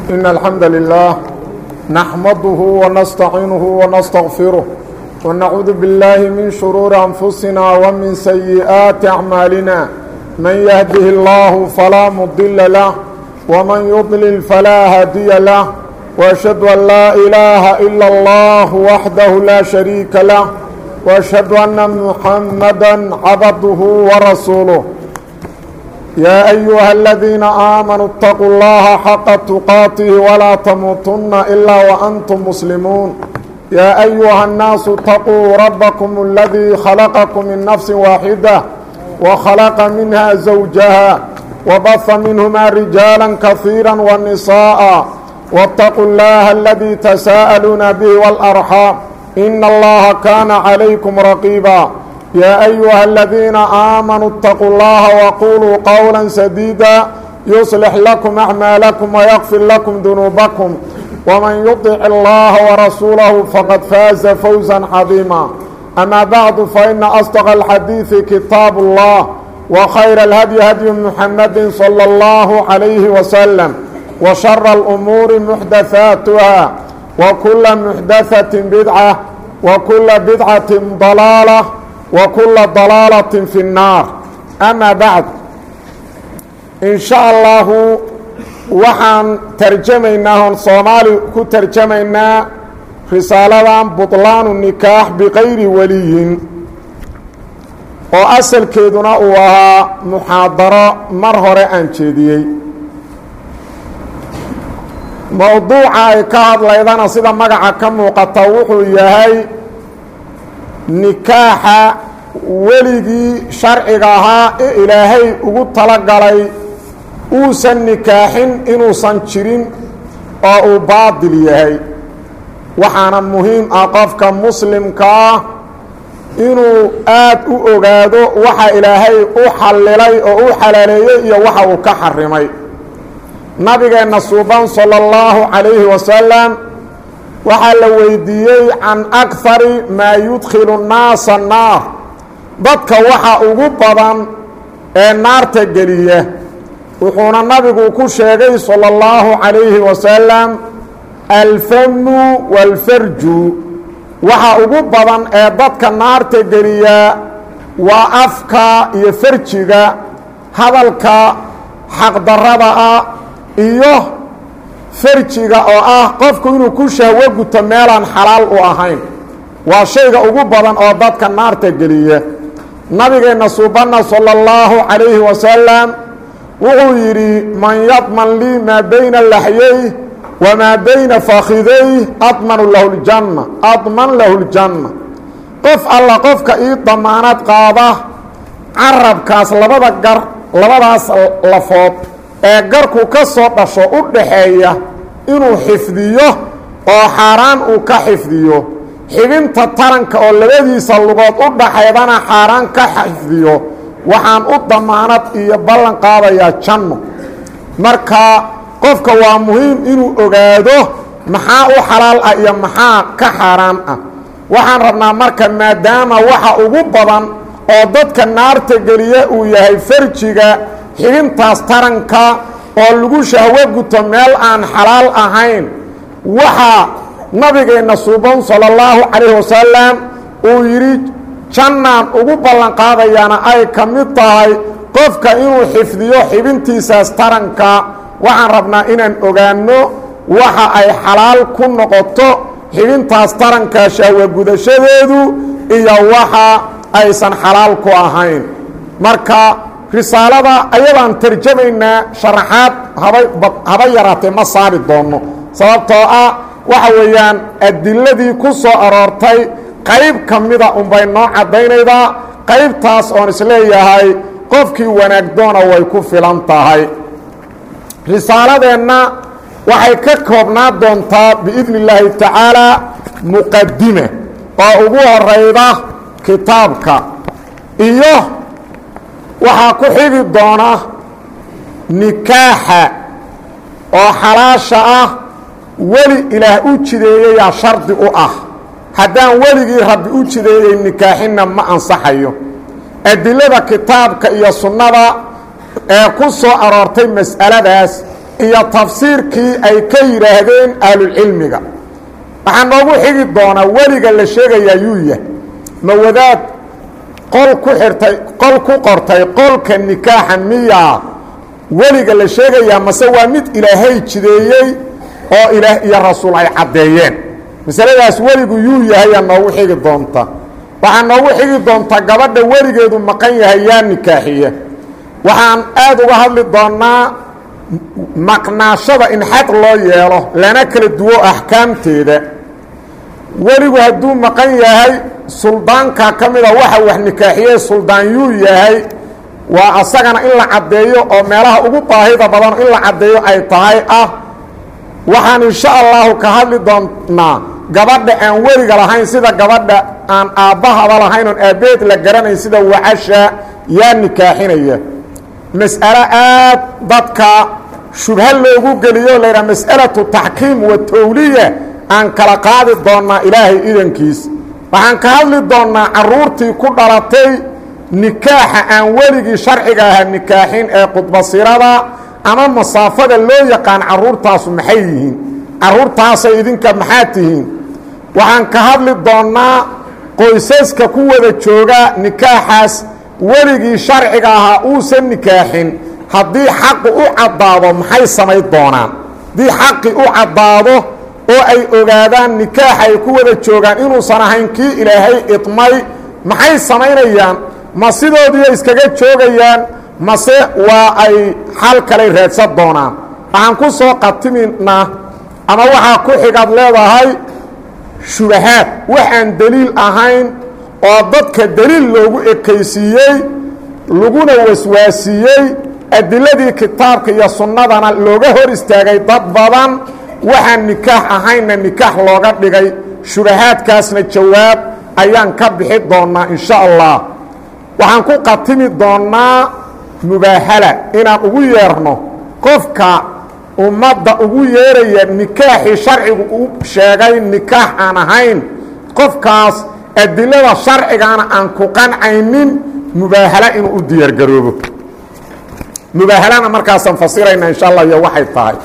إن الحمد لله نحمده ونستعينه ونستغفره ونعوذ بالله من شرور أنفسنا ومن سيئات أعمالنا من يهده الله فلا مضل له ومن يضلل فلا هادي له وأشهد أن لا إله إلا الله وحده لا شريك له وأشهد أن محمدا عبده ورسوله يا أيها الذين آمنوا اتقوا الله حق تقاته ولا تموتن إلا وأنتم مسلمون يا أيها الناس اتقوا ربكم الذي خلقكم من نفس واحدة وخلق منها زوجها وبث منهما رجالا كثيرا والنساء واتقوا الله الذي تساءلون به والأرحام إن الله كان عليكم رقيبا يا أيها الذين آمنوا اتقوا الله وقولوا قولا سديدا يصلح لكم أعمالكم ويغفر لكم ذنوبكم ومن يطع الله ورسوله فقد فاز فوزا عظيما أما بعد فإن أصدق الحديث كتاب الله وخير الهدي هدي محمد صلى الله عليه وسلم وشر الأمور محدثاتها وكل محدثة بدعة وكل بدعة ضلالة وكل ضلaalة في الناar أmا baعd in شhaء allahu waxaan tarjamaynaa oon soomaali ku tarjamaynaa risaaladan buطlaanu nikaax bikayri waliyin oo asalkeeduna uu ahaa muxaadaro mar hore aan jeediyey mowduuca ay ka hadlaydana sida magaca ka muuqata wuxuu yahay nikaaxa weligii sharciga ahaa ee ilaahay ugu talagalay uusan nikaaxin inuusan jirin oo uu baadil yahay waxaana muhiim ah qofka muslimka ah inuu aad u ogaado waxa ilaahay u xallilay oo u xalaaleeyey iyo waxa uu ka xarimay nabigeenna suuban sala allahu calayhi wasalam waxaa la weydiiyey can akari maa yudkhilu nnaasa naar dadka waxa ugu badan ee naarta geliya wuxuuna nabigu ku sheegay salى اllahu calayhi wasalam alfamu wاlfarju waxa ugu badan ee dadka naarta geliya waa afka iyo farjiga hadalka xaqdarada ah iyo farjiga oo ah qofku inuu ku shahwo guto meelaan xalaal u ahayn waa shayga ugu badan oo dadka naarta geliya nabigeenna suubanna salى اllahu calayhi wasalam wuxuu yidhi man yadman lii maa bayna laxyey wamaa bayna fakiday admanu lahu ljanna adman lahu ljanna qof alla qofka ii damaanad qaada carabkaas labada gar labadaas lafood ee garku ka soo dhasho u dhaxeeya inuu xifdiyo oo xaaraan uu ka xifdiyo xibinta taranka oo labadiisa lugood u dhaxaydana xaaraan ka xifdiyo waxaan u damaanad iyo ballan qaadayaa janno marka qofka waa muhiim inuu ogaado maxaa u xalaal ah iyo maxaa ka xaaraan ah waxaan rabnaa marka maadaama waxa ugu badan oo dadka naarta geliya uu yahay farjiga xibintaas taranka oo lagu shahwo guto meel aan xalaal ahayn waxaa nabigeenna suuban salى اllahu calayh wasalam uu yidhi jannaan ugu ballan qaadayaana ay ka mid tahay qofka inuu xifdiyo xibintiisaas taranka waxaan rabnaa inaan ogaanno waxa ay xalaal ku noqoto xibintaas taranka shahwo gudashadeedu iyo waxa aysan xalaal ku ahayn marka risaalada ayadaan tarjamaynaa sharaxaad haba haba yaraatee ma saari doonno sababtoo ah waxa weeyaan adiladii ku soo aroortay qayb ka mida unbay noo caddaynaydaa qaybtaas oon isleeyahay qofkii wanaagdoona way ku filan tahay risaaladeenna waxay ka koobnaa doontaa biidni illaahi tacaalaa muqadime oo ugu horayda kitaabka iyo waxaa ku xigi doona nikaaxa oo xalaasha ah weli ilaah u jideeyayaa shardi u ah haddaan weligii rabbi u jideeyey nikaaxinna ma ansaxayo adilada kitaabka iyo sunnada ee ku soo aroortay mas'aladaas iyo tafsiirkii ay ka yidhaahdeen ahlulcilmiga waxaa noogu xigi doonaa weliga la sheegayaa yuu yahay ma wadaad qol ku xirtay qol ku qortay qolka nikaaxa miyaa weliga la sheegayaa mase waa mid ilaahay jideeyey oo ilaah iyo rasuul ay caddeeyeen masaladaas weligu yuu yahayaa noogu xigi doonta waxaa noogu xigi doonta gabadha weligeedu maqan yahay yaa nikaaxiya waxaan aada uga hadli doonnaa maqnaashada in xad loo yeelo lana kala duwo axkaamteeda weligu hadduu maqan yahay suldaanka ka mida waxa wax nikaaxiyey suldaan yuu yahay waa asagana in la caddeeyo oo meelaha ugu baahida badan in la caddeeyo ay tahay ah waxaan insha allahu ka hadli doonnaa gabadha aan weliga lahayn sida gabadha aan aabbahaba lahayn oon aabbeed la garanayn sida wacasha yaa nikaaxinaya mas'alo aad dadka shubha loogu geliyo la yidhaha mas'alatu taxkiim wa towliya aan kala qaadi doonnaa ilaahay idankiis waxaan ka hadli doonnaa carruurtii ku dhalatay nikaaxa aan weligii sharciga ahaa nikaaxin ee qudbasirada ama masaafada loo yaqaan carruurtaasu maxay yihiin carruurtaasay idinka maxaa tihiin waxaan ka hadli doonnaa qoysaska ku wada jooga nikaaxaas weligii sharciga ahaa uusan nikaaxin haddii xaqu u caddaado maxay samayn doonaan haddii xaqi u caddaado oo ay ogaadaan nikaaxa ay ku wada joogaan inuusan ahayn kii ilaahay idmay maxay samaynayaan ma sidoodiiyo iskaga joogayaan mase waa ay xal kalay raadsan doonaan waxaan ku soo qatiminaa ama waxaa ku xigaad leedahay shubahaad wax aan deliil ahayn oo dadka deliil loogu ekaysiiyey laguna waswaasiiyey adiladii kitaabka iyo sunnadana looga hor istaagay dad badan waxaan nikaax ahaynna nikaax looga dhigay shubahaadkaasna jawaab ayaan ka bixi doonnaa insha allah waxaan ku qatimi doonnaa mubaahala inaan ugu yeerno qofka ummadda ugu yeeraya nikaaxii sharcigu u sheegay nikaax aan ahayn qofkaas adilada sharcigaana aan ku qancaynin mubaahala inuu u diyaargaroobo mubaahalana markaasaan fasirayna insha allah iyo waxay tahay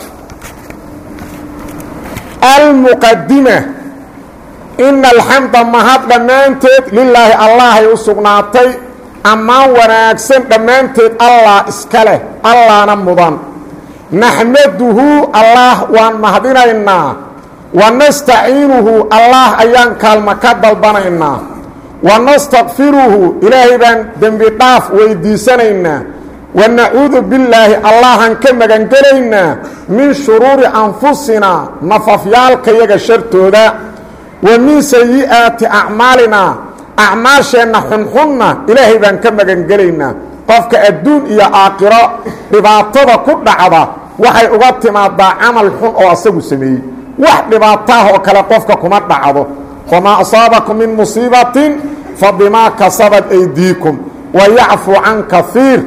almuqadima ina alxamda mahad dhammaanteed lilaahi allahay u sugnaatay ammaan wanaagsan dhammaanteed allah iska leh allahna mudan naxmaduhu allah waan mahadinaynaa wa nastaciinuhu allah ayaan kaalma ka dalbanaynaa wa nastakfiruhu ilaahay baan dembi dhaaf weydiisanaynaa wa nacuudu billaahi allahan ka magangelaynaa min shuruuri anfusinaa nafafyaalkayaga shartooda wa min sayi'aati acmaalinaa acmaasheenna xunxunna ilaahay baan ka magangelaynaa qofka adduun iyo aakhiro dhibaatada ku dhacda waxay uga timaadaa camal xun oo asagu sameeyey wax dhibaataah oo kale qofka kuma dhacdo wamaa asaabakum min musiibatin fa bimaa kasabat aydiikum wa yacfu can kaiir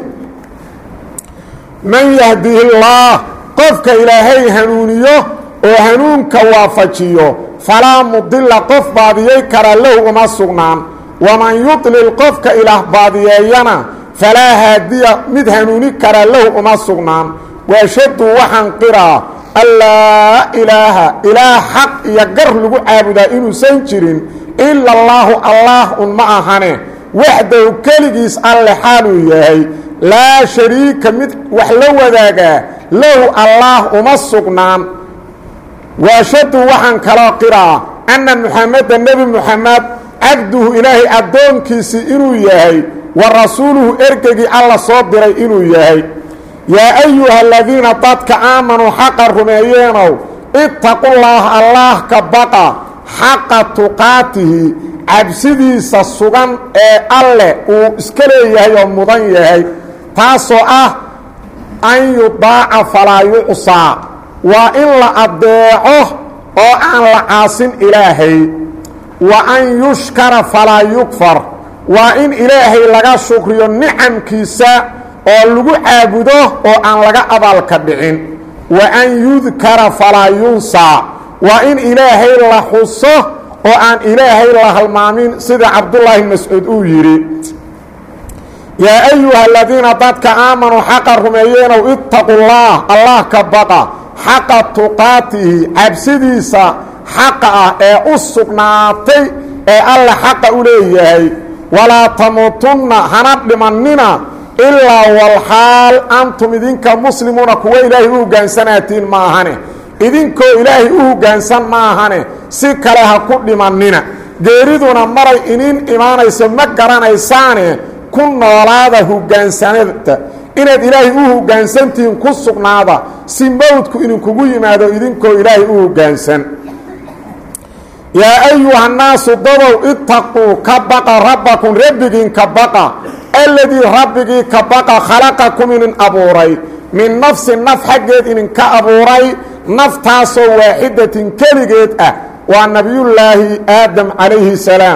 man yahdihi illaah qofka ilaahay hanuuniyo oo hanuunka waafajiyo falaa mudila qof baadiyey kara lahu uma sugnaan waman yudlil qofka ilaah baadiyeeyana falaa haadiya mid hanuuni kara lahu uma sugnaan waashaddu waxaan qiraa allaa ilaaha ilaah xaq iyo gar lagu caabudaa inuusan jirin ila allaahu allaah un ma ahane waxdahu keligiis alle xaaluu yahay laa shariika mid wax la wadaagaa lahu allaah uma sugnaan waashaddu waxaan kaloo qiraa anna muxameda nebi muxamed cabduhu ilaahay addoonkiisii inuu yahay wa rasuuluhu ergegii alla soo diray inuu yahay yaa ayuha aladiina dadka aamanuu xaqa rumeeyeenow ittaqullaaha allaah ka baqa xaqa tuqaatihi cabsidiisa sugan ee alleh uu iska leeyahay oo mudan yahay taasoo ah an yudaaca falaa yucsaa waa in la addeeco oo aan la caasin ilaahay wa an yushkara falaa yukfar waa in ilaahay laga shukriyo nicamkiisa oo lagu caabudo oo aan laga abaalka dhicin wa an yudkara falaa yunsaa waa in ilaahay la xuso oo aan ilaahay la halmaamin sida cabdullaahi mascuud uu yidhi yaa ayuha aladiina dadka aamanuu xaqa rumeeyeenow ittaqu llaah allah ka baqa xaqa tuqaatihi cabsidiisa xaqa ah ee u sugnaatay ee alla xaqa u leeyahay walaa tamuutunna hana dhimannina ilaa walxaal antum idinka muslimuuna kuwa ilaahay u hoggaansanaatiin ma ahane idinkoo ilaahay u hoggaansan ma ahane si kale ha ku dhimannina geeriduna maray inin imaanayso ma garanaysaane ku noolaada hoggaansanada inaad ilaahay u hoggaansantihiin ku sugnaada si mowdku idinkugu yimaado idinkoo ilaahay u hoggaansan yaa ayuha naasu dadow itaquu ka baqa rabbakum rabbigiin ka baqa alladii rabbigii ka baqa khalaqakum inin abuuray min nafsin naf xaggeed idinka abuuray naftaasoo waaxidatin keligeed ah waa nebiyullaahi aadam calayhi salaam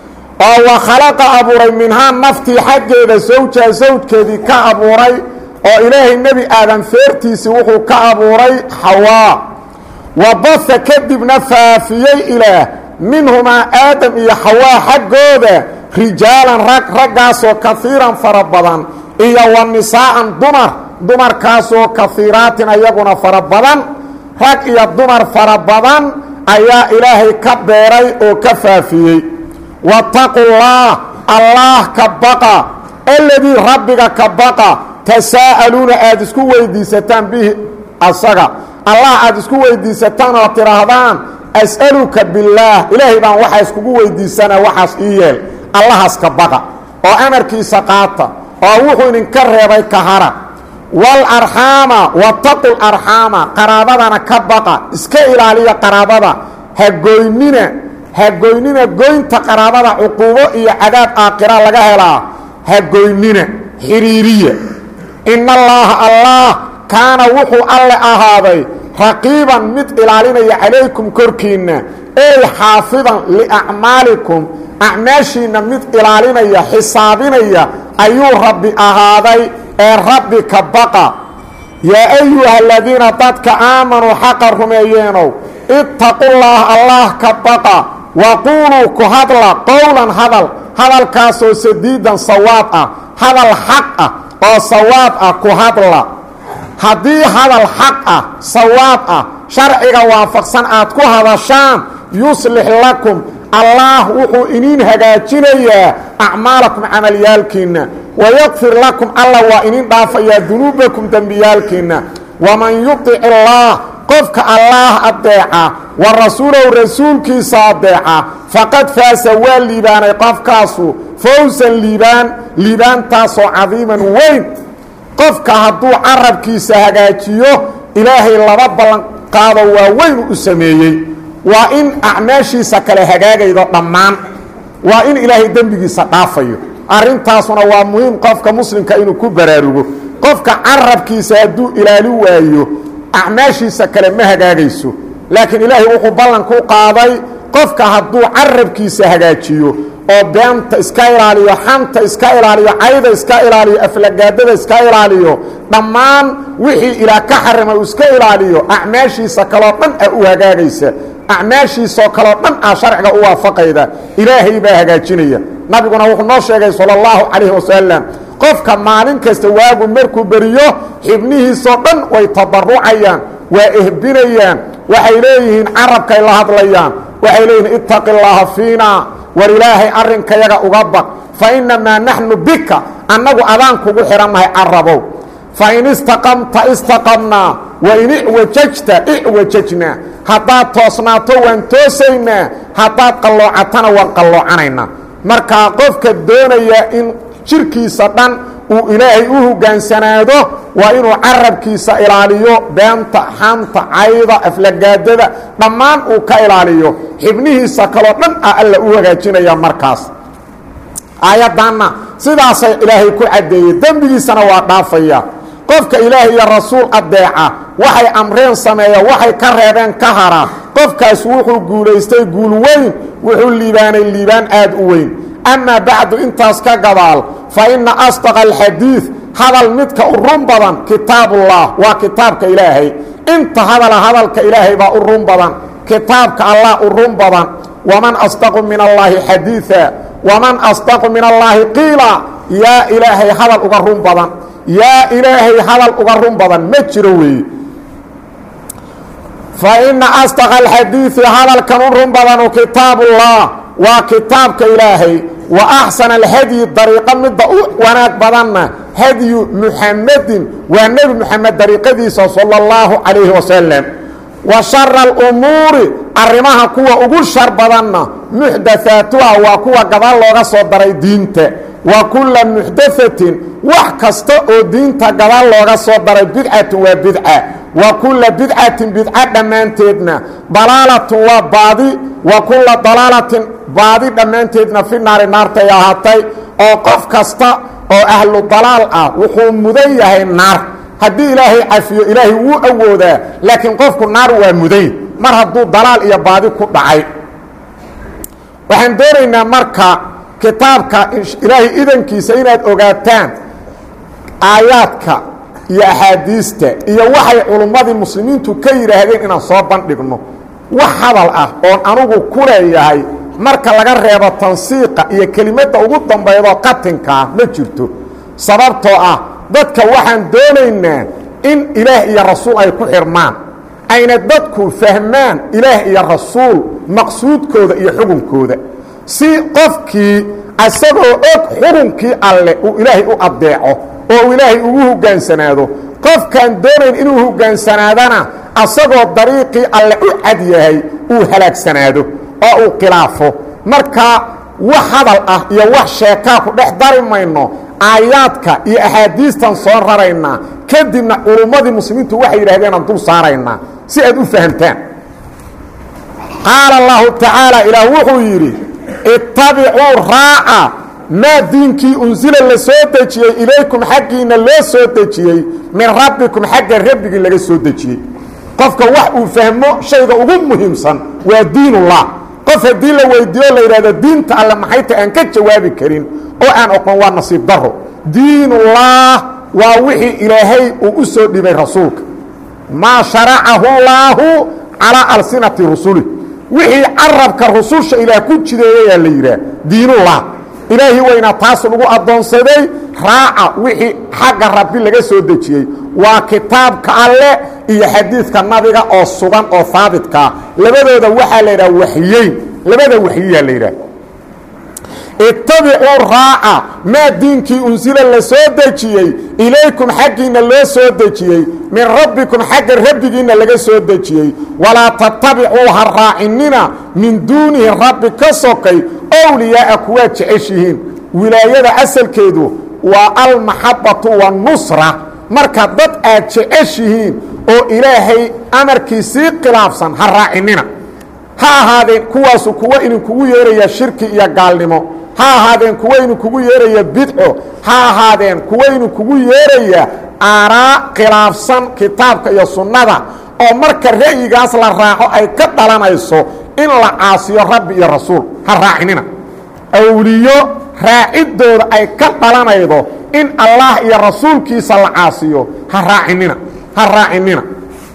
oo wa khalaqa abuuray minhaa naftii xaggeeda sawjaa sawjkeedii ka abuuray oo ilaahay nebi aadam feertiisii wuxuu ka abuuray xawaa wa baha kadibna faafiyey ilaah minhumaa aadam iyo xawaa xaggooda rijaalan rag raggaasoo kahiiran fara badan iyo wa nisaa'an dumar dumarkaasoo kahiiraatin ayaguna fara badan rag iyo dumar fara badan ayaa ilaahay ka beeray oo ka faafiyey wattaqullaah allaah ka baqa alladii rabbiga ka baqa tasaa'aluuna aada isku weydiisataan bihi asaga allah aada isku weydiisataan oo tidhaahdaan as'aluka billaah ilaahay baan waxaa iskugu weydiisanaa waxaas ii yeel allahaas ka baqa oo amarkiisa qaata oo wuxuu idinka reebay ka hara walarxaama wataqu larxaama qaraabadana ka baqa iska ilaaliya qaraabada hagoynina hagoynina goynta qaraabada cuquubo iyo cadaab aakhira laga helaa hagoynina xiriiriya in allaaha allah kaana wuxuu alle ahaaday raqiiban mid ilaalinaya calaykum korkiinna ey xaafidan liacmaalikum acmaashiinna mid ilaalinaya xisaabinaya ayuu rabbi ahaaday ee rabbi ka baqa yaa ayuha aladiina dadka aamanuu xaqa rumeeyeenow ittaqullaah allah ka baqa waquuluu ku hadla qowlan hadal hadalkaasoo sadiidan sawaab ah hadal xaq ah oo sawaab ah ku hadla haddii hadal xaq ah sawaab ah sharciga waafaqsan aad ku hadashaan yuslix lakum allaah wuxuu iniin hagaajinayaa acmaalakum camalyaalkiinna wayakfir lakum alla waa inin dhaafayaa dunuubakum dembiyaalkiinna waman yudic illaah qofka allaah adeeca wa rasuulahu rasuulkiisa adeeca faqad faasa waa liibaanay qofkaasu fawsan liibaan liibaantaasoo cadiiman weyn qofka hadduu carabkiisa hagaajiyo ilaahay laba ballanqaado waa weyn u sameeyey waa in acmaashiisa kale hagaagaydo dhammaan waa in ilaahay dembigiisa dhaafayo arrintaasuna waa muhiim qofka muslimka inuu ku baraarugo qofka carabkiisa hadduu ilaali waayo acmaashiisa kale ma hagaagayso laakiin ilaahay wuxuu ballan ku qaaday qofka hadduu carabkiisa hagaajiyo oo beenta iska ilaaliyo xanta iska ilaaliyo cayda iska ilaaliyo aflagaadada iska ilaaliyo dhammaan wixii ilaa ka xarima uu iska ilaaliyo acmaashiisa kaloo dhan a u hagaagaysa acmaashiisoo kaloo dhan ah sharciga u waafaqayda ilaahay baa hagaajinaya nabiguna wuxuu noo sheegay sala allahu calayhi wasalam qofka maalin kasta waagu markuu beriyo xibnihiisoo dhan way tabarucayaan waa ehbinayaan waxay leeyihiin carabkay la hadlayaan waxay leeyihiin ittaqi llaaha fiina war ilaahay arrinkayaga uga baq fa innamaa naxnu bika annagu adaan kugu xidhannahay carabow fain istaqamta istaqamnaa wain icwajajta icwajajnaa haddaad toosnaato waan toosaynaa haddaad qalloocatana waan qalloocanaynaa markaa qofka doonaya in jirkiisa dhan uu ilaahay u hogaansanaado waa inuu carabkiisa ilaaliyo beenta xanta cayda aflagaadada dhammaan uu ka ilaaliyo xibnihiisa kaloo dhan ah alla u hagaajinaya markaas aayaddanna sidaasay ilaahay ku caddeeyey dembigiisana waa dhaafaya qofka ilaahay iyo rasuul adeeca waxay amreen sameeya waxay ka reebeen ka hara qofkaas wuxuu guulaystay guul weyn wuxuu liibaanay liibaan aad u weyn amaa bacdu intaas ka gadaal fa inna asdaqa alxadiid hadal midka u run badan kitaabullah waa kitaabka ilaahay inta hadala hadalka ilaahay baa u run badan kitaabka allah u run badan waman asdaqu min allaahi xadiiثa waman asdaqu min allaahi qiila yaa ilaahay hadal uga run badan yaa ilaahay hadal uga run badan ma jiro weeye fa ina asdaqa alxadiidi hadalkan u run badanu kitaabullah waa kitaabka ilaahay wa axsana alhadyi dariiqo midda u wanaag badanna hadyu muxamedin waa nebi moxamed dariiqadiisa sala اllahu calayhi wasalam wa shara alumuuri arrimaha kuwa ugu shar badanna muxdathaatuha waa kuwa gadaal looga soo daray diinta wa kulla muxdathatin wax kasta oo diinta gadaal looga soo daray bidcatun waa bidca wa kulla bidcatin bidca dhammaanteedna dalaalatun waa baadi wa kulla dalaalatin baadi dhammaanteedna fi naari naartay ahaatay oo qof kasta oo ahlu dalaal ah wuxuu mudan yahay naar haddii ilaahay cafiyo ilaahay wuu awoodaa laakiin qofku naar waa muday mar hadduu dalaal iyo baadi ku dhacay waxaan doonaynaa marka kitaabka ilaahay idankiisa inaad ogaataan aayaadka iyo axaadiista iyo waxay culummadii muslimiintu ka yidhaahdeen inaan soo bandhigno wax hadal ah oon anugu ku leeyahay marka laga reebo tansiiqa iyo kelimadda ugu dambaydoo qatinkaa ma jirto sababtoo ah dadka waxaan doonaynaa in ilaah iyo rasuul ay ku xirmaan ayna dadku fahmaan ilaah iyo rasuul maqsuudkooda iyo xukunkooda si qofkii isagoo og xukunkii alle uu ilaahay u addeeco oo uu ilaahay ugu hogaansanaado qofkaan doonayn inuu hogaansanaadana asagoo dariiqii alle u cad yahay uu halaagsanaado oo uu khilaafo marka wax hadal ah iyo wax sheekaa ku dhex dari mayno aayaadka iyo axaadiistan soo raraynaa kadibna culummadii muslimiintu waxay yidhahdeenaan dul saaraynaa si aad u fahamtaan qaala allahu tacaala ilaah wuxuu yidhi ittabicuu raaca maa diinkii unsila la soo dejiyey ilaykum xaggiinna loo soo dejiyey min rabbikum xagga rabbigii laga soo dejiyey qofka wax uu fahmo shayga ugu muhiimsan waa diinullah qof haddii la weydiiyo la yidhahdo diinta alle maxay ta aan ka jawaabi karin oo aan oqon waa nasiib daro diinullah waa wixii ilaahay uu u soo dhibay rasuulka maa sharacahu llaahu calaa alsinati rusuli wixii carabka rususha ilaah ku jideeyayaa la yidhaah diinullah ilaahi weyna taas lagu addoonsaday raaca wixii xagga rabbi laga soo dejiyey waa kitaabka alle iyo xadiidka nabiga oo sugan oo haabitkaa labadooda waxaa la yidhaha waxyeyn labada waxyiyaa la yidhaah ittabicuu raaca maa diinkii unsila la soo dejiyey ilaykum xaggiinna loo soo dejiyey min rabbikum xagga rabbigiinna laga soo dejiyey walaa tattabicuu ha raacinina min duunihi rabbi ka sokay owliyaa'a kuwaad jeceshihiin wilaayada asalkeedu waa almaxabbatu waannusra marka dad aad jeceshihiin oo ilaahay amarkiisii khilaafsan ha raacinina ha ahaadeen kuwaasu kuwa idinkugu yeeraya shirki iyo gaalnimo ha ahaadeen kuwa idinkugu yeeraya bidco ha ahaadeen kuwa idinkugu yeeraya aaraa khilaafsan kitaabka iyo sunnada oo marka ra'yigaas la raaco ay ka dhalanayso in la caasiyo rabbi iyo rasuul ha raacinina awliyo raaciddooda ay ka dhalanaydo in allah iyo rasuulkiisa la caasiyo ha raacinina ha raacinina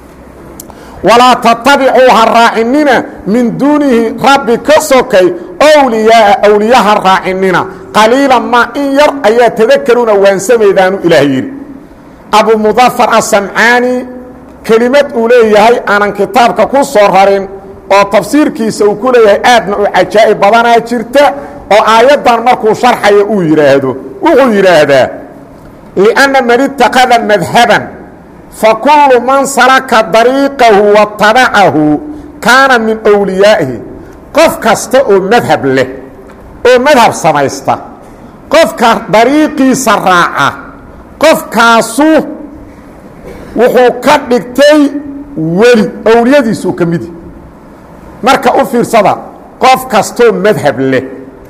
walaa tatabicuu ha raacinina min duunihi rabbi ka sokay owliyaaa awliyaha raacinina qaliilan ma in yar ayaa tadakaruuna waansamaydaanu ilaah yidhi abu mudafar asamcaani kelimad uu leeyahay aanan kitaabka ku soo rarin oo tafsiirkiisa uu ku leeyahay aadna u cajaa'ib badanaa jirta oo aayaddan markuu sharxaya uu yidhaahdo wuxuu yidhaahdaa lianna man itakada madhaban fakulu man salaka dariiqahu watabacahu kaana min wliyaa'ihi qof kasta oo madhab leh oo madhab samaysta qofka dariiqiisa raaca qofkaasu wuxuu ka dhigtay weli owliyadiisuu ka midi marka u fiirsada qof kastoo madhab leh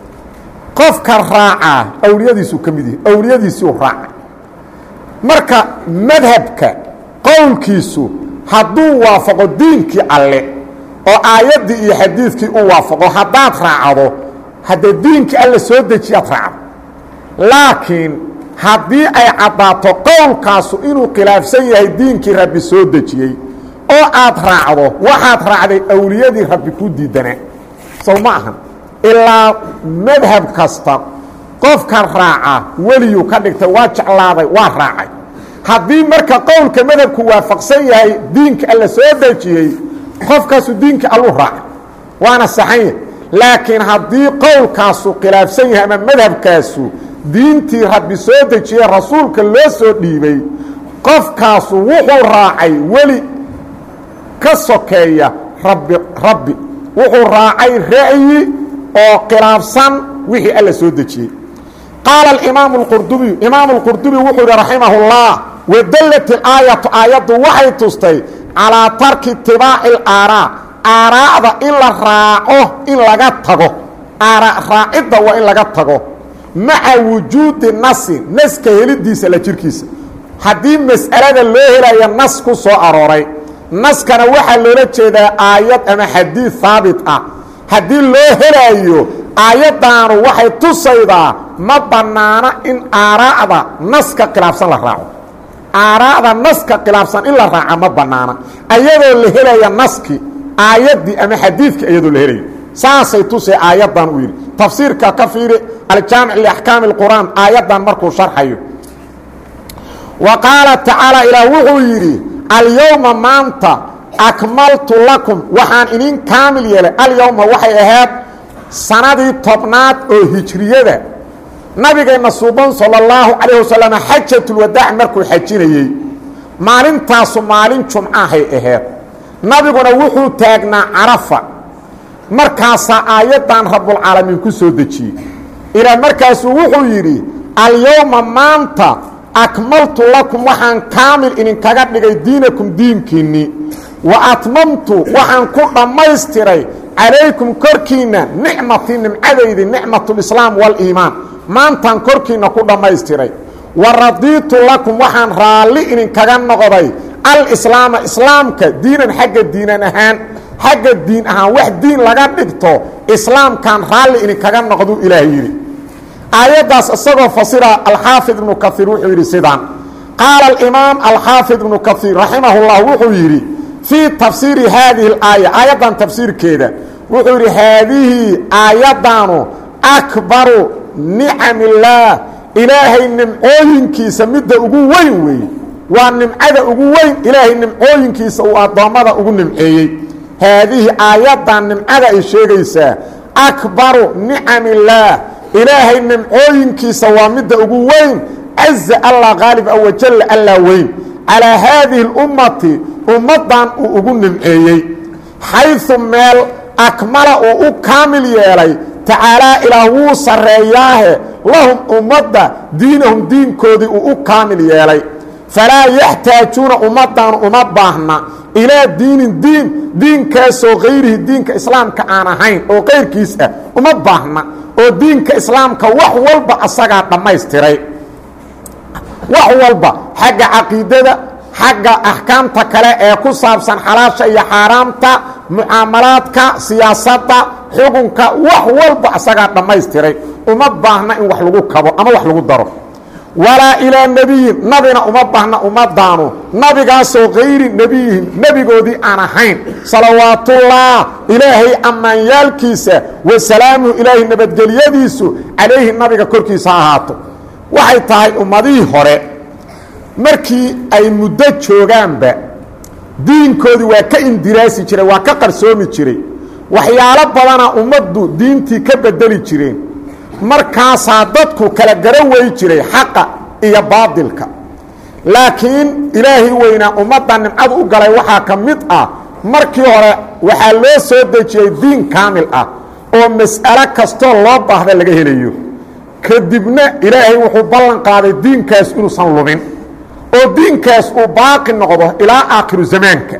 qofka raacaa awliyadiisuu ka mid yahi awliyadiisiu raaca marka madhabka qowlkiisu hadduu waafaqo diinkii alle oo aayaddii iyo xadiidkii u waafaqo haddaad raacdo haddee diinkii alle soo dejiyaad raacdo laakiin haddii ay caddaato qowlkaasu inuu khilaafsan yahay diinkii rabbi soo dejiyey oo aad raacdo waxaad raacday awliyadii rabbi ku diidanaa sow ma ahan ilaa madhab kasta qofka raaca weliyuu ka dhigtay waa jeclaaday waa raacay haddii marka qowlka madhabku waafaqsan yahay diinka alla soo dejiyey qofkaasu diinka alluu raacay waana saxanya laakiin haddii qowlkaasu khilaafsan yahay ama madhabkaasu diintii rabbi soo dejiyey rasuulka loo soo dhiibay qofkaasu wuxuu raacay weli ka sokeeya rabbi rabbi wuxuu raacay ra'yi oo khilaafsan wixii alla soo dejiyey qaala imaamu اqurdubiyu imaamu اlqurdubi wuxuu yihi raximah اllah wadallat ilaayatu aayaddu waxay tustay calaa tarki itibaaci اlaaraa aaraa'da in la raaco in laga tago aara raacidda waa in laga tago maca wujuudi nasi naska helidiisa la jirkiisa haddii mas'alada loo helaya nas ku soo arooray naskana waxaa loola jeedaa aayad ama xadiid haabit ah haddii loo helaayo aayaddaanu waxay tusaydaa ma bannaana in aaraa'da naska khilaafsan la raaco aaraa'da naska khilaafsan in la raaca ma bannaana ayadoo la helaya naski aayaddii ama xadiidkii ayadoo la helayo saasay tusay aayaddan uu yidhi tafsiirka ka fiiri aljaamic liaxkaami اlqur'aan aayaddan markuu sharxayo wa qaala tacaala ilaah wuxuu yidhi alyowma maanta akmaltu lakum waxaan idin kaamil yeelay alyowma waxay ahayd sanadii tobnaad oo hijriyada nabigeenna suuban salى اllahu calayh wasalam xajatulwadaac markuu xajinayey maalintaasu maalin jumcahay ahayd nabiguna wuxuu taagnaa carafa markaasaa aayaddan rabbulcaalamiin ku soo dejiyey ilaa markaasuu wuxuu yidhi alyowma maanta akmaltu lakum waxaan kaamil idinkaga dhigay diinakum diinkiinnii wa atmamtu waxaan ku dhammaystiray calaykum korkiinna nicmatii nimcadaydi nicmatulislaam waliimaan maantaan korkiinna ku dhammaystiray wa radiitu lakum waxaan raalli idinkaga noqday alislaama islaamka diinan xagga diinan ahaan xagga diin ahaan wax diin laga dhigto islaamkan raalli idinkaga noqduu ilaah yidhi aayaddaas isagoo fasira alxaafid ibnu kaiir wuxuu yidhi sidaan qaala alimaam alxaafid ibnu kaiir raximah اllah wuxuu yidhi fii tafsiiri haadihi اlaaya aayaddan tafsiirkeeda wuxuu yidhi haadihii aayaddaanu akbaru nicam illaah ilaahay nimcooyinkiisa midda ugu weyn weeye waa nimcada ugu weyn ilaahay nimcooyinkiisa uu addoommada ugu nimceeyey haadihii aayaddan nimcada ay sheegaysaa akbaru nicam illaah ilaahay nimcooyinkiisa waa midda ugu weyn caza allah qaalib a wajalla allah weyn calaa haadihi اlummati ummaddan uu ugu nimceeyey xayثu meel akmala uu u kaamil yeelay tacaalaa ilaah wuu sarreeyaahe lahum ummadda diinahum diinkoodii uu u kaamil yeelay falaa yaxtaajuuna ummaddan uma baahna ilaa diinin diin diinkaasoo kayrihi diinka islaamka aan ahayn oo kayrkiis ah uma baahna oo diinka islaamka wax walba asagaa dhammaystiray wax walba xagga caqiidada xagga axkaamta kale ee ku saabsan xalaasha iyo xaaraamta mucaamalaadka siyaasadda xukunka wax walba asagaa dhammaystiray uma baahna in wax lagu kabo ama wax lagu daro walaa ilaa nebiyin nabina uma baahna ummaddaanu nabigaasoo kayri nebiyihim nebigoodii aan ahayn salawaatullah ilaahay ammaanyaalkiisa wa salaamuhu ilaahay nabadgelyadiisu calayhi nabiga korkiisa ha ahaato waxay tahay ummadihii hore markii ay muddo joogaanba diinkoodii waa ka indiraasi jiray waa ka qarsoomi jiray waxyaalo badana ummaddu diintii ka bedeli jireen markaasaa dadku kala garo wey jiray xaqa iyo baadilka laakiin ilaahay weynaa ummadda nimcadu u galay waxaa ka mid ah markii hore waxaa loo soo dejiyey diin kaamil ah oo mas'alo kastoo loo baahda laga helayo kadibna ilaahay wuxuu ballan qaaday diinkaas inuusan lumin oo diinkaas uu baaqi noqdo ilaa aakhiru zamaanka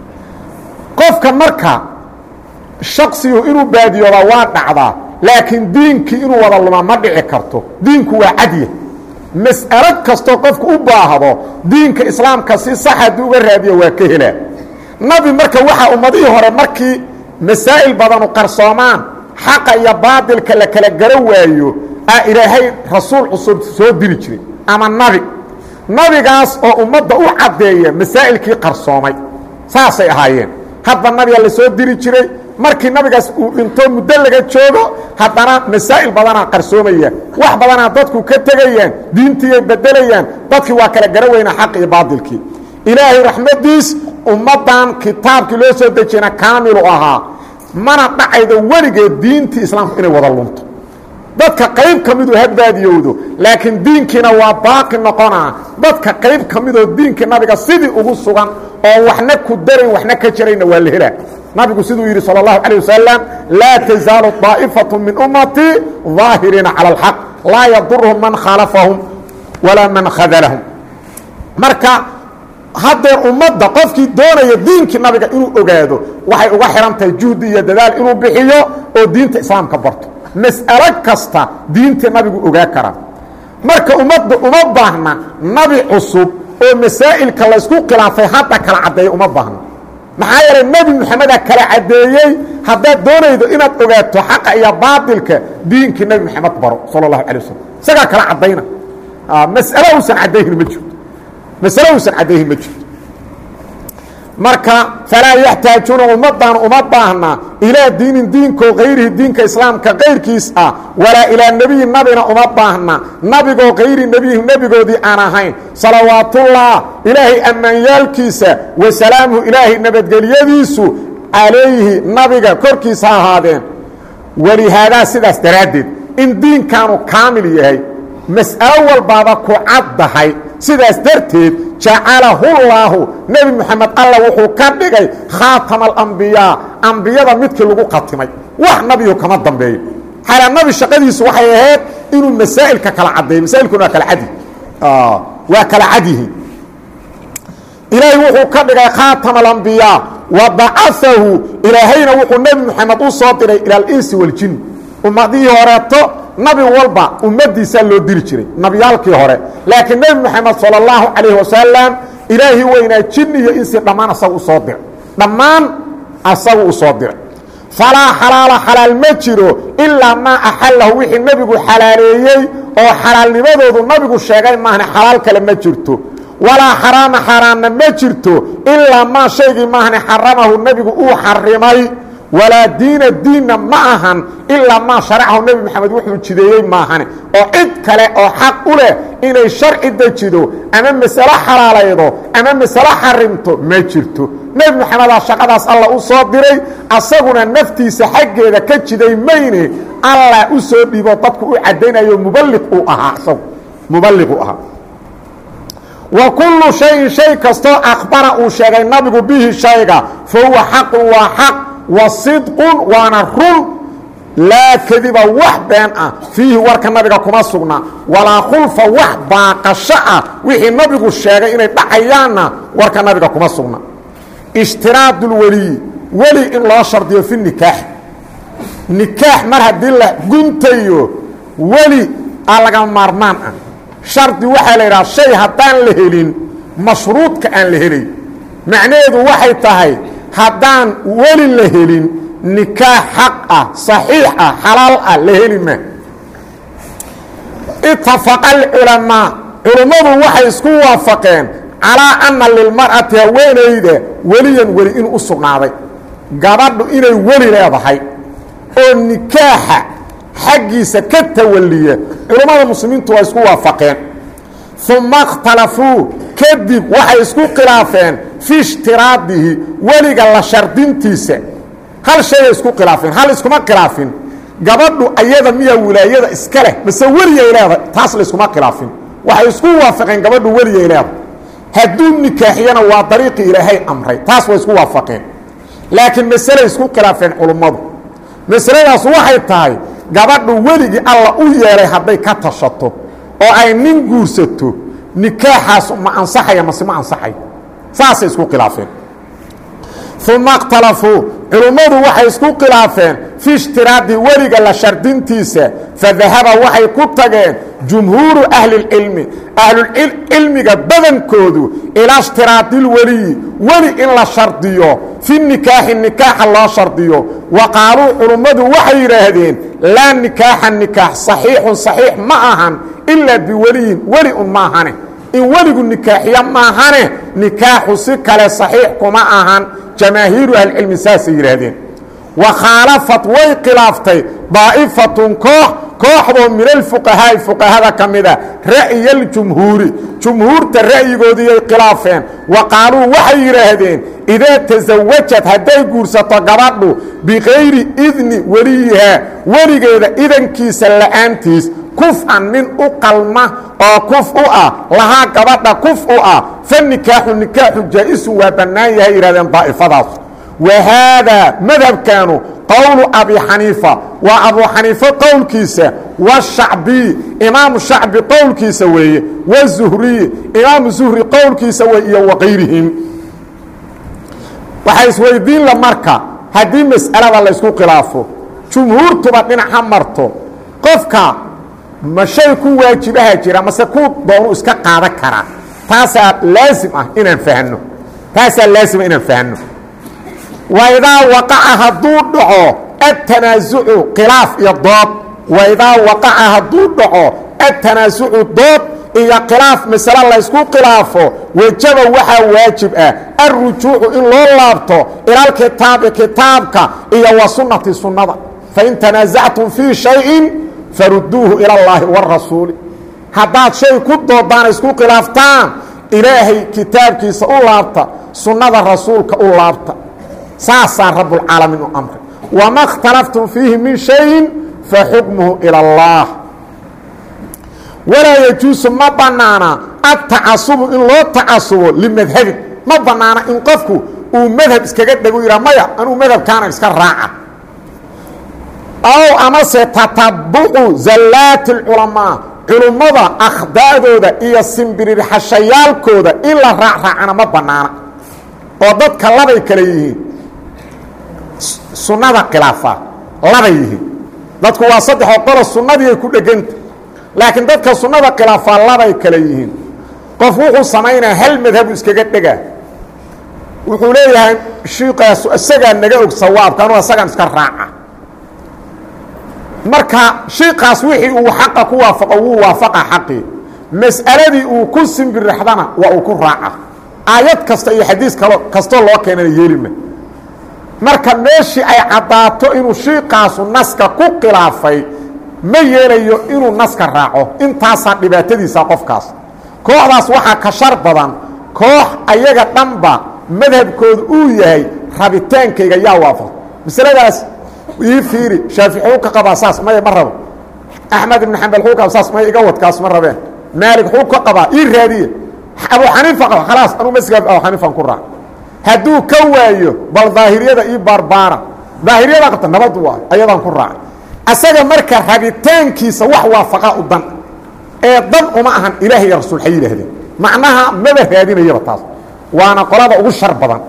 qofka marka shaksigu inuu baadiyoobaa waa dhacdaa laakiin diinkii inuu wada luma ma dhici karto diinku waa cadya mas'alo kastoo qofku u baahdo diinka islaamka si sax haddii uga raadiyo waa ka helaa nabi marka waxaa ummadihii hore markii masaa'il badanu qarsoomaan xaqa iyo baadilka la kala garo waayo aa ilaahay rasuul cusub soo diri jiray ama nabi nabigaas oo ummadda u caddeeya masaa'ilkii qarsoomay saasay ahaayeen hadba nabiga la soo diri jiray markii nabigaas uu dhinto muddo laga joogo haddana masaa'il badanaa qarsoomaya wax badanaa dadku ka tegayaan diintiiyay bedelayaan dadkii waa kala gara weynaa xaq iyo baadilkii ilaahay raxmaddiis ummaddan kitaabkii loo soo dejiyana kaamilu ahaa mana dhacaydo weligeed diintii islaamku inay wada lunto dadka qayb ka midu hadbaadiyowdo laakiin diinkiina waa baaqi noqonaa dadka qayb ka midoo diinkii nabiga sidii ugu sugan oo waxna ku darayn waxna ka jarayna waa la helaa nabigu siduu yidhi salى الlahu عalيه wasalam laa tazaalu طaaئifaة min ummatii ظaahiriina calى اlxaq laa yadurhum man khaalafahum walaa man khadalahum marka haddeer ummadda qofkii doonaya diinkii nabiga inuu ogaado waxay uga xihan tahay juhdi iyo dadaal inuu bixiyo oo diinta islaamka barto mas'alo kasta diintii nabigu ogaa karaa marka ummadda uma baahna nabi cusub oo masaa'ilka laysku khilaafay hadda kala caddeeya uma baahna maxaa yeelay nebi moxameda kala caddeeyey haddaad doonaydo inaad ogaato xaqa iyo baatilka diinkii nebi moxamed baro sala اllahu alay wasalam isagaa kala caddayna mas'alo uusan caddayhin ma jirto masalo uusan caddayhin ma jirto marka falaa yaxtaajuuna ummaddan uma baahna ilaa diinin diinkoo kayrihi diinka islaamka kayrkiis ah walaa ilaa nebiyi nabina uma baahna nabigoo kayri nebiyi nebigoodii aan ahayn salawaatullah ilaahay ammaanyaalkiisa wa salaamuhu ilaahay nabadgelyadiisu calayhi nabiga korkiisa ha ahaadeen walihaadaa sidaas daraaddeed in diinkaanu kaamil yahay mas'alo walbaaba ku caddahay sidaas darteed jacalahu nebi moxamed alla wuxuu ka dhigay khaatama alambiyaa ambiyada midkii lagu khatimay wax nabiyu kama dambeeyo xalaa nabi shaqadiisu waxay ahayd inuu masaa'ilka kala caddeeyo masaailkuna waa kala cadi waa kala cadyihiin ilaahay wuxuu ka dhigay khaatama alambiyaa wa bacaahu ilaahayna wuxuu nebi moxamed u soo diray ila alinsi waljin ummadihii horeeto nabi walba ummadiisaa loo diri jiray nabiyaalkii hore laakiin nebi moxamed salى اllahu calayh wasalam ilaahii weynaa jin iyo insi dhammaan asaga u soo diray dhammaan asagu u soo diray falaa xalaala xalaal ma jiro ilaa maa axalahu wixii nebigu xalaaleeyey oo xalaalnimadoodu nabigu sheegay maahne xalaal kale ma jirto walaa xaraama xaaraanna ma jirto ilaa maa shaygii maahne xaramahu nebigu uu xarimay walaa diina diinna ma ahan ilaa maa sharacahu nebi moxamed wuxuu jideeyey maahane oo cid kale oo xaq u leh inay sharci dejido ama masalo xalaalaydo ama masalo xarimto ma jirto nebi moxamedaa shaqadaas alla u soo diray asaguna naftiisa xaggeeda ka jiday mayne allah u soo dhiibo dadku u caddaynayo muballiq uu ahaa isagu muballiq uu ahaa wa kullu shayin shay kastoo akhbara uu sheegay nabigu bihi shayga fa huwa xaqun waa xaq wa sidqun waana run laa kadiba wax been ah fiihi warka nabiga kuma sugna walaa khulfa wax baaqasho ah wixii nabigu sheegay inay dhacayaanna warka nabiga kuma sugna ishtiraadulweliyi weli in loo shardiyo fi nikaax nikaax mar haddii la guntayo weli aa laga maarmaan ah shardi waxaa la yidhaha shay haddaan la helin mashruudka aan la helay macnaheedu waxay tahay haddaan weli la helin nikaax xaq ah صaxiix ah xalaal ah la heli ma itafaqa alculamaa culummadu waxay isku waafaqeen calaa anna lilmar'ati haweenayda weliyan weli inuu u sugnaaday gabadhu inay weli leedahay oo nikaaxa xaggiisa ka tawaliya culummada muslimiintu waa isku waafaqeen uma اkhtalafuu kadib waxay isku khilaafeen fi ishtiraadihi weliga la shardintiisa hal shayay isku khilaafeen hal iskuma khilaafin gabadhu ayada miyaa wilaayada iska leh mase weliyay leedahay taas la iskuma khilaafin waxay isku waafaqeen gabadhu weliyay leedahay hadduu nikaaxiyana waa dariiqii ilaahay amray taas way isku waafaqeen laakiin masalay isku khilaafeen culummadu masaladaas waxay tahay gabadhu weligii alla u yeelay hadday ka tashato oo ay nin guursato nikaaxaas ma ansaxaya mase ma ansaxayo saasay isku khilaafeen uma اkhtalafuu culummadu waxay isku khilaafeen fi ishtiraadi weliga la shardintiisa fadahaba waxay ku tageen jumhuuru ahli اlcilmi ahlulcilmiga badankoodu ilaa ishtiraadi اlweliyi weli in la shardiyo fi nikaaxi nikaaxa loo shardiyo wa qaaluu culummadu waxay yidhaahdeen laa nikaaxa nikaax صaxiixun صaxiix ma ahan ilaa biweliyin weli un maahane in weligu nikaaxiya maahane nikaaxu si kale صaxiix kuma ahan jamaahiiru ahlicilmi saasay yidhaahdeen wa khaalafat way khilaaftay daa'ifatun koox kooxdoo min alfuqahaa'i fuqahada ka mida ra'ya aljumhuuri jumhuurta ra'yigoodiiyay khilaafeen wa qaaluu waxay yidhaahdeen idaa tasawajad hadday guursato gabadhu bikayri idni weliyihaa weligeeda idankiisa la'aantiis kuf-an nin u qalma oo kuf u ah lahaa gabadha kuf u ah fa nikaaxu nikaaxu jaa-isun waa bannaan yahay yidhahdeen daa'ifadaas wa haadaa madhabkaanu qowlu abi xaniifa waa abu xaniife qowlkiisa washacbiy imaamu shacbi qowlkiisa weeye wazuhriy imaamu zuhri qowlkiisa wey iyo wakayrihim waxaa isweydiin la marka haddii mas'alada laysku khilaafo jumhuurtuba dhinac ha marto qofka ma shay ku waajibaha jira mase ku doonu iska qaadan karaa taasaa laasim ah inaan fahno taasaa laasima inaan fahno waidaa waqaca hadduu dhaco atanaasucu khilaaf iyo dood waidaa waqaca hadduu dhaco atanaasucu dood iyo khilaaf masale laysku khilaafo wejaba waxaa waajib ah alrujuucu in loo laabto ilalkitaabi kitaabka iyo wa sunnati sunnada fain tanaasactum fii shayin faruduuhu ila اllaahi wاrasuuli haddaad shay ku doodaan isku khilaaftaan ilaahay kitaabkiisa u laabta sunnada rasuulka u laabta saasaa rabbulcaalamiin u amray wama اkhtalaftum fiihi min shayin faxukmuhu ilى اllah walaa yajuusu ma bannaana adtacasubu in loo tacasubo limadhabin ma bannaana in qofku uu madhab iskaga dhego yidhaa maya anuu madhabkaana iska raaca ow amase tatabucu zallaati اlculamaa culummada akhdaa'dooda iyo simbirirxashayaalkooda in la raacraacana ma bannaana oo dadka labay kale yihiin sunnada khilaafa labay yihiin dadku waa saddexoo qolo sunnadiiay ku dheganta laakiin dadka sunnada khilaafaa labay kale yihiin qof wuxuu samaynaa hal madhabu iskaga dhegaa wuxuu leeyahay shiikaasu isagaa naga og sawaabka anuu isagaan iska raaca marka shiikaas wixii uu xaqa ku waafaqo wuu waafaqa xaqii mas'aladii uu ku simbirraxdana waa uu ku raaca aayad kasta iyo xadiis kalo kastoo loo keenana yeelima marka meeshii ay caddaato inuu shiikaasu naska ku khilaafay ma yeelayo inuu naska raaco intaasaa dhibaatadiisa qofkaas kooxdaas waxaa ka shar badan koox ayaga dhanba madhabkooda uu yahay rabitaankayga yaa waafaq masaladaas ii fiiri shaafici xuu ka qabaa saas maya ma rabo axmed ibn xambal xuu qaba saas maya iga wadkaas ma rabeen maalig xuu ka qabaa ii raadiye abu xaniifa qaba khalaas anuu masgaab abu xaniifan ku raac hadduu ka waayo bal daahiriyada ii baarbaara daahiriyada qabta nabad waayo ayadaan ku raaca asaga marka rabitaankiisa wax waafaqa u dan ee dan uma ahan ilaah iyo rasuul hay yidhaahdeen macnaha maba raadinayaba taas waana qolada ugu shar badan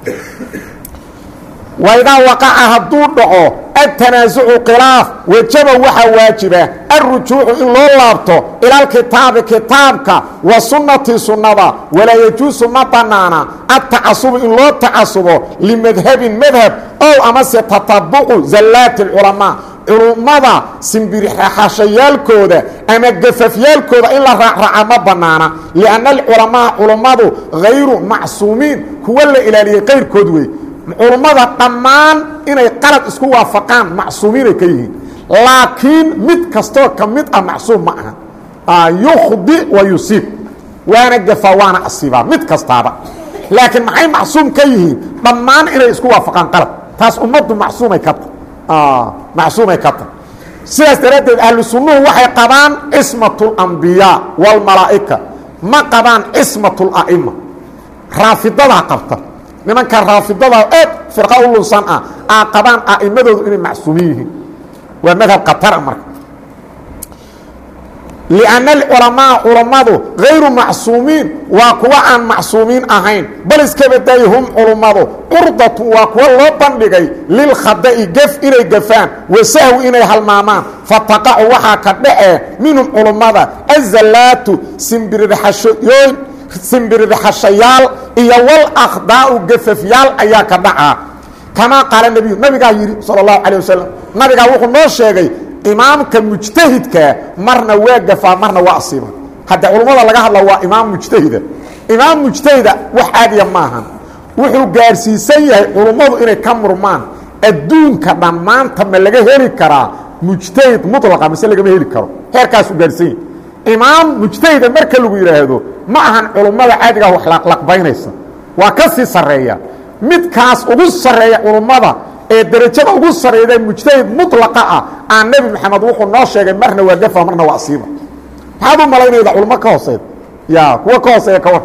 waidaa waqaca hadduu dhaco atanaasucu khilaaf wejaba waxaa waajiba alrujuucu in loo laabto ilalkitaabi kitaabka wa sunnati sunnada walaa yajuusu ma bannaana adtacasubu in loo tacasubo limadhabin madhab ow amase tatabucu zallaati اlculamaa culummada simbirxashayaalkooda ama gafafyaalkooda in la raacraaca ma bannaana lianna alculamaa culummadu hayru macsuumiin kuwa la ilaaliyey qayrkood wey culummada dhammaan inay qalad isku waafaqaan macsuumiinay ka yihiin laakiin mid kastoo ka mid ah macsuum ma aha yukhdi wa yusiib waana gafaa waana asiibaa mid kastaaba laakiin maxay macsuum ka yihiin dhammaan inay isku waafaqaan qalad taas ummaddu macsuumay ka tahy macsuumay ka tahy sidaas daraaddeed ahlu sunnuhu waxay qabaan cismat اlambiyaa wاlmalaa'ika ma qabaan cismat اla'ima raafidadaa qabta nimanka raafidada aad firqa u lunsan ah aa qabaan a'immadoodu inay macsuumin yihiin waa madhab khatara marka lianna alculamaa culammadu hayru macsuumiin waa kuwa aan macsuumiin ahayn bal iska badaayi hum culummadu curdatun waa kuwa loo bandhigay lilkhada'i gef inay gafaan wasahwi inay halmaamaan fataqacu waxaa ka dhacee minhum culummada azallaatu simbirirxashooyin simbirirxashayaal iyo wal akhdaa'u gafafyaal ayaa ka dhacaa kamaa qaala nebiyu nabigaa yidhi sala allahu calay wasalam nabigaa wuxuu noo sheegay imaamka mujtahidkaa marna waa gafaa marna waa asiiba hadda culummada laga hadla waa imaam mujtahida imaam mujtahida wax caadiya maahan wuxuu gaarsiisan yahay culummadu inay ka murmaan adduunka dhammaanta ma laga heli karaa mujtahid mulaqa mise lagama heli karo heerkaasu gaadhsan yahi imaam mujtahida marka lagu yidhaahdo ma ahan culummada caadigaa wax laqlaqbaynaysa waa ka sii sarreeya midkaas ugu sarreeya culummada ee derajada ugu sarreeyda mujtahid mulaqa ah aan nebi maxamed wuxuu noo sheegay marna waa gafa marna waa asiiba maxaad u malaynayda culummo ka hooseeda ya kuwa ka hooseeya ka war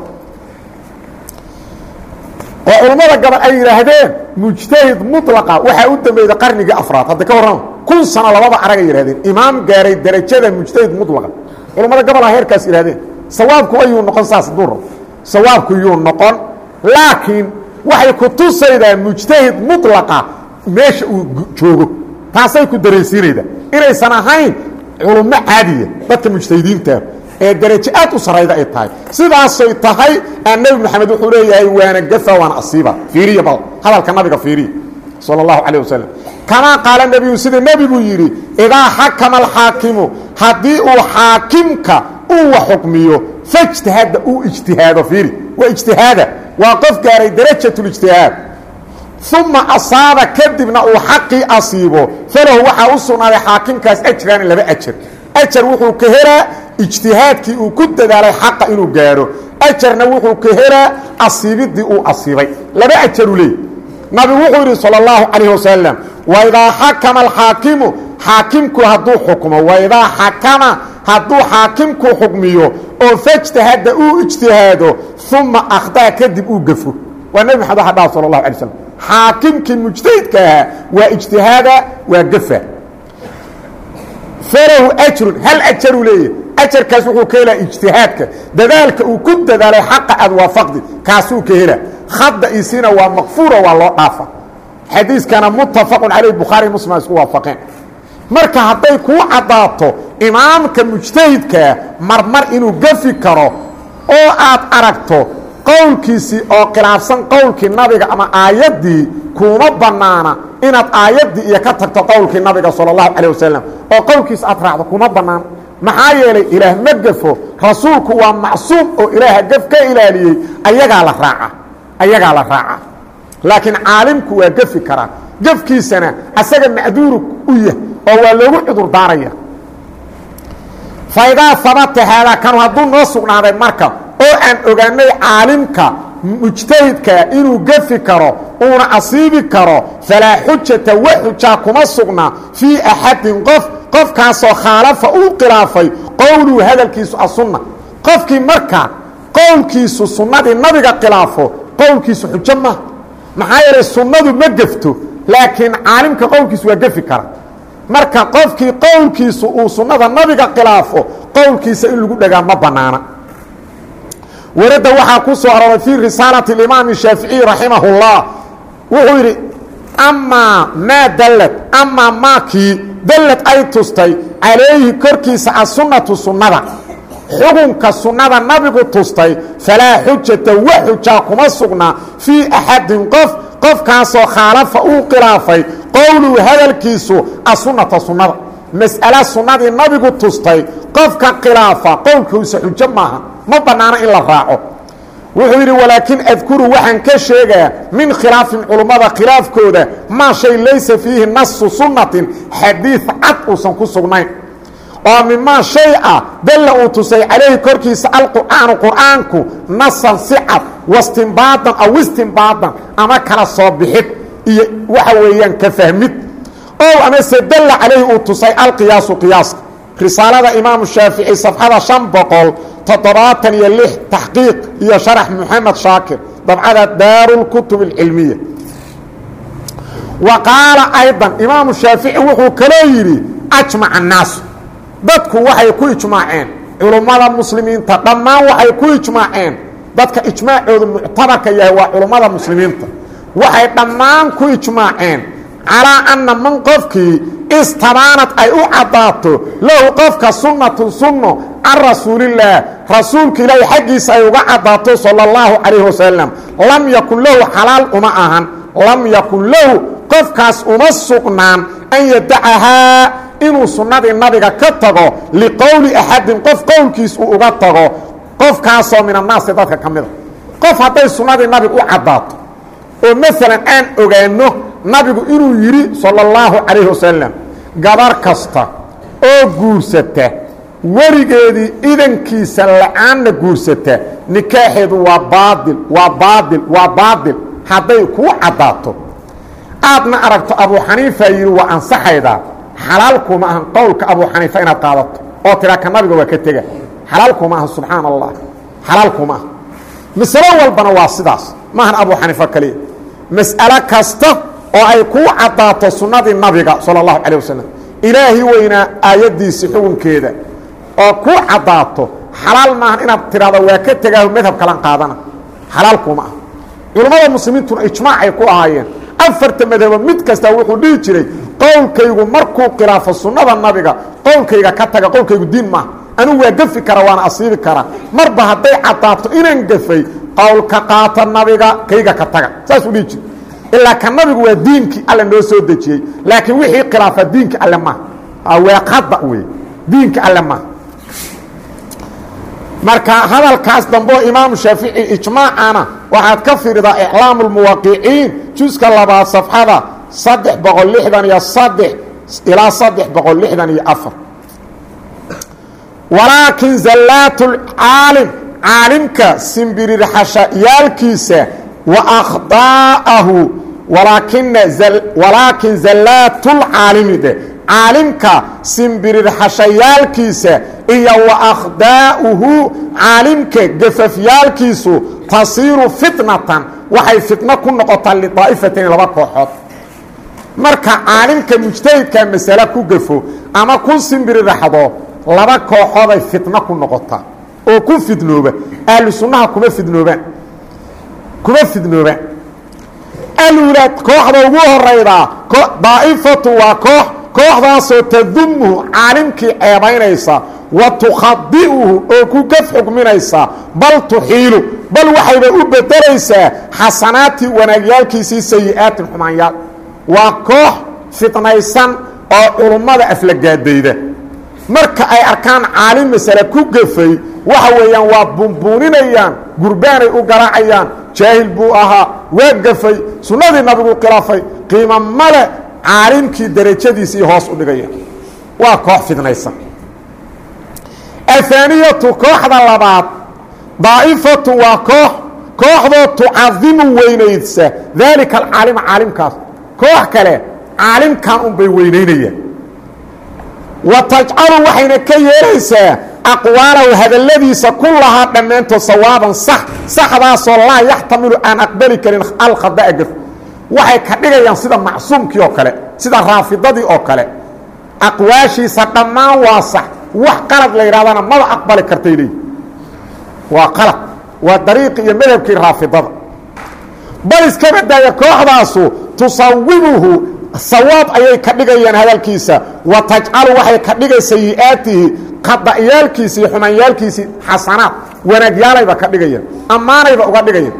oo culummada gabal ay yidhaahdeen mujtahid mulaqa waxaa u dambeyda qarnigii afraad hadda ka warrama kun sano labada aragay yidhahdeen imaam gaaray derajada mujtahid mulaqa culummada gabalha heerkaas yidhahdeen sawaabku ayuu noqon saas hadduu rabo sawaabku yuu noqon laakiin waxay ku tusaydaa mujtahid mulaqa meesha uu joogo taasay ku dareensiinaydaa inaysan ahayn culummo caadiya dadka mujtahidiinta ee darajo aad u sarayda ay tahay sidaasay tahay aan nebi moxamed wuxuu leeyahay waana gafa waana asiiba fiiriya bal hadalka nabiga fiiriya sala allahu calayh wasalam kamaa qaala nebiyu sida nebigu yidhi idaa xakama alxaakimu haddii uu xaakimka uu wax xukmiyo fajtahada uu ijtihaado fiiri waa ijtihaada waa qof gaaray darajatulijtihaad uma asaaba kadibna uu xaqii asiibo falahu waxaa u sugnaaday xaakimkaas ajraani laba ajar ajar wuxuu ka helaa ijtihaadkii uu ku dadaalay xaqa inuu gaadho ajarna wuxuu ka helaa asiibidii uu asiibay laba ajaruu leey nabigu wuxuu yidhi salى اllahu calayh wasalam waidaa xakama alxaakimu xaakimku hadduu xukmo waidaa xakama hadduu xaakimku xukmiyo oo fajtahada uu ijtihaado uma akhdaa kadib uu gafo waa nebi maxamed waxa dhaha sal اlahu alay slam xaakimkii mujtahidka ahaa waa ijtihaada waa gafa falahu ajrun hal ajaruu leeyahy ajarkaas wuxuu ka helaa ijtihaadka dadaalka uu ku dadaalay xaqa aad waafaqdi kaasuu ka helaa khadda isina waa makfuura waa loo dhaafa xadiiskana muttafaqun caleyh bukhaari muslim isku waafaqeen marka hadday kuu caddaato imaamka mujtahidkaa marmar inuu gafi karo oo aad aragto qowlkiisii oo khilaafsan qowlkii nabiga ama aayaddii kuuma bannaana inaad aayaddii iyo ka tagto qowlkii nabiga sala allahu calay wasalam oo qowlkiisa aad raacdo kuma bannaana maxaa yeelay ilaah ma gafo rasuulku waa macsuum oo ilaaha gaf ka ilaaliyey ayagaa la raaca ayagaa la raaca laakiin caalimku waa gafi karaa gafkiisana asaga macduuru u yah oo waa loogu cudur daaraya faidaa habata haadaa kanu hadduu noo sugnaaday marka oo aan ogaanay caalimka mujtahidka inuu gafi karo uuna asiibi karo falaa xujata wa xujaa kuma sugna fii axadin qof qofkaasoo khaalafa uu khilaafay qowluhu hadalkiisu asunna qofkii marka qowlkiisu sunnadii nabiga khilaafo qowlkiisu xujo maaha maxaa yeelay sunnadu ma gefto laakiin caalimka qowlkiisu waa gefi kara marka qofkii qowlkiisu uu sunnada nabiga khilaafo qowlkiisa in lagu dhagaa ma bannaana waradda waxaa ku soo arooray fii risaalati اimaam shaaficiي raximah اllah wuxuu yidhi amaa maa dallad amaa maakii dallad ay tustay calayhi korkiisa asunatu sunnada xukunka sunnada nabigu tustay falaa xujata wa xujaa kuma sugna fii axadin qof qofkaasoo khaalafa uu khilaafay qowluhu hadalkiisu asunata sunnada mas'ala sunnadii nabigu tustay qofka khilaafa qowlkiisa xujo maaha ma bannaano in la raaco wuxuu yidhi walaakin adkuru waxaan ka sheegaa min khilaafin culummada khilaafkooda maa shay laysa fiihi nasu sunnatin xadiid cad uusan ku sugnayn oo mimaa shay ah dalla uu tusay calayhi korkiisa alqur'aanu qur'aanku nasan si cad wastinbaadan aw istinbaadan ama kala soo bixid iyo waxa weeyaan ka fahmid ow amase dalla calayhi uu tusay alqiyaasu qiyaaska risaalada imaamu shaafici safxada شhan boqol toddobaatan iyo lix taxqiiq iyo sharax moxamed shaakir dabcada daaru اlkutub اlcilmiya wa qaala ayضa imaamu shaafici wuxuu kaloo yidhi ajmaca الnaasu dadku waxay ku ijmaaceen culummada muslimiinta dhammaan waxay ku ijmaaceen dadka ijmaacoodu muctabarka yahay waa culummada muslimiinta waxay dhammaan ku ijmaaceen calaa anna man qofkii istabaanad ay u caddaato lahu qofka sunnatun sunno can rasuulillaah rasuulka ilaahi xaggiisa ay uga caddaato sala اllahu calayhi wasalam lam yakun lahu xalaal uma ahan lam yakun lahu qofkaas uma sugnaan an yadacahaa inuu sunnadii nabiga ka tago liqowli axadin qof qowlkiis uu uga tago qofkaasoo min annaasi dadka ka mida qof hadday sunnadii nabiga u caddaato oo maalan aan ogaanno nabigu inuu yidhi salى اllahu calayhi wasalam gabar kasta oo guursata weligeedii idankiisa la-aanna guursata nikaaxeedu waa baail waa baail waa baail hadday kuu caddaato aadna aragto abu xaniifa yidhi waa ansaxaydaa xalaalkuma ahan qowlka abu xaniifa inaad qaadato oo tiraa ka nabiga waa ka tega xalaalkuma ahan subxaana allah xalaalkuma aha masalo walbana waa sidaas maahan abu xaniifa kaliya mas'alo kasta oo ay kuu caddaato sunnadii nabiga sala allahu calay wasalam ilaahi weynaa aayaddiisii xukunkeeda oo kuu caddaato xalaal maahan inaad tidhahdo waa ka tegaaho madhab kalan qaadana xalaalkuma ah culammada muslimiintuna ijmaacay ku ahaayeen afarta madhabo mid kasta wuxuu dhihi jiray qowlkaygu markuu khilaafo sunnada nabiga qowlkayga ka taga qowlkaygu diin maaha anugu waa gafi kara waana asiibi karaa marba hadday caddaato inaan gafay qowlka qaata nabiga kayga ka taga saasuu dhihi jira ilaa ka nabigu waa diinkii alle noo soo dejiyey laakiin wixii khilaafa diinka alle maaha weeqadda wey diinka alle maaha marka hadalkaas dambeo imaamu shaafici ijmaacana waxaad ka fiiridaa iclaamu lmuwaqiciin juska labaad safxada saddex boqol lixdan iyo saddex ilaa saddex boqol lixdan iyo afar walaakin zallaat lcaalim caalimka simbirirxashayaalkiisa wa akhda'ahu walaakina walaakin zallaatulcaalimi dhe caalimka simbirirxashayaalkiisa iyo wa akhdaa'uhu caalimka gafafyaalkiisu tasiiru fitnatan waxay fitno ku noqotaa lidaa'ifatayn laba kooxood marka caalimka mujtahidka masale ku gafo ama ku simbirirxdo laba kooxooday fitno ku noqotaa oo ku fidnooba ahlu sunnaha kuma fidnoobaan kuma fidnoobaan alulaad kooxda ugu horaydaa daa'ifatu waa koox kooxdaasoo tadumuhu caalimkii ceebaynaysa wa tukhadi'uhu oo ku gaf xugminaysa bal tuxiilu bal waxayba u bedelaysaa xasanaatii wanaagyaalkiisii sayi'aatin xumaanyaal waa koox fitnaysan oo culummada aflagaadayda marka ay arkaan caalim masale ku gafay waxa weeyaan waa bunbuuninayaan gurbaanay u garaacayaan jaahil buu ahaa waa gafay sunnadii nabigu khilaafay qiimo male caalimkii darajadiisii hoos u dhigaya waa koox fidnaysan ahaaniyatu kooxda labaad daa'ifatu waa koox kooxdoo tucadimu weynaysa daalika alcaalima caalimkaas koox kale caalimkan unbay weynaynayaan wa tajcalu waxayna ka yeelaysaa aqwaalahu hadalladiisa kullahaa dhammaantood sawaaban sax saxdaasoo laa yaxtamilu aan aqbali karin alkhada'a gaf waxay ka dhigayaan sida macsuumkii oo kale sida raafidadii oo kale aqwaashiisa dhammaan waa sax wax qalad la yidhahdana maba aqbali kartay leeyi waa qalad waa dariiqi iyo madhabkii raafidada bal iska badaaya kooxdaasu tusawimuhu sawaab ayay ka dhigayaan hadalkiisa wa tajcalu waxay ka dhigay sayi'aatihi qada'yaalkiisi iyo xumaanyaalkiisii xasanaad wanaagyaalayba ka dhigayaan ammaanayba uga dhigayaan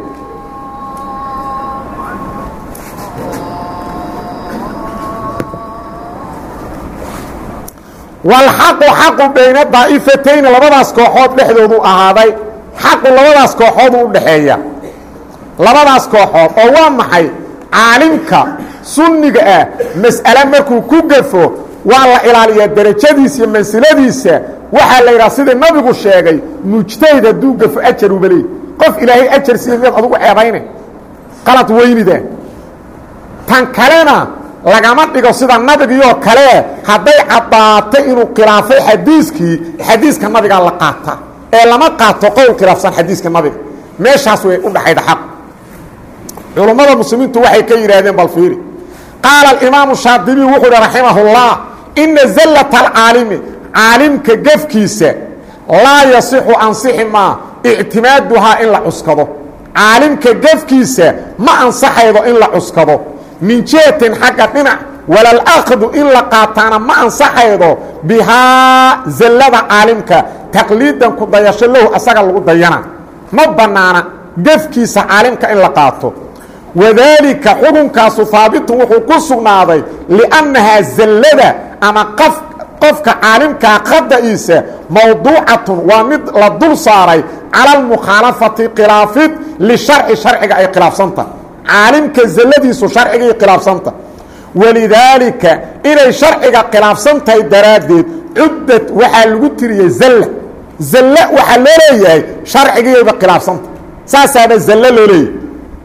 walxaqu xaqu bayna daa'ifatayni labadaas kooxood dhexdoodu ahaaday xaqu labadaas kooxood u dhexeeya labadaas kooxood oo waa maxay caalimka sunniga ah mas'ale markuu ku gafo waa la ilaaliyaa derajadiisa iyo mansiladiisa waxaa la yidhaha sidai nabigu sheegay mujtahid hadduu gafo ajaruba leey qof ilaahay ajar siiya miyaad adugu ceebayne qalad weynida tan kalena lagama dhigo sida nabigiioo kale hadday caddaatay inuu khilaafay xadiiskii xadiiska nabigaa la qaata ee lama qaato qowl khilaafsan xadiiska nabiga meeshaas way u dhaxayda xaq culummada muslimiintu waxay ka yidhaahdeen bal fiiri qaala alimaamu shaadibiy wuxuu hi raximah اllah ina zallata alcaalimi caalimka gefkiisa laa yasixu ansixi maa ictimaaduhaa in la cuskado caalimka gefkiisa ma ansaxaydo in la cuskado min jihatin xagga dhinac walalakdu in la qaataana ma ansaxaydo bihaa zallada caalimka taqliidan ku dayasho lahu asaga lagu dayana ma bannaana gefkiisa caalimka in la qaato wadaalika xukunkaasu haabitun wuxuu ku sugnaaday liannahaa zallada ama qaf qofka caalimkaa qada'iisa mawduucatun waa mid la dul saaray cala almukhaalafati khilaafid lisharci sharciga ay khilaafsanta caalimka zalladiisu sharcigay khilaafsanta walidaalika inay sharciga khilaafsan tahay daraaddeed cuddad waxaa lagu tiriyey zalla zalle waxaa loo leeyahay sharcigiyayba khilaafsanta saasaaba zalle loo leeyahay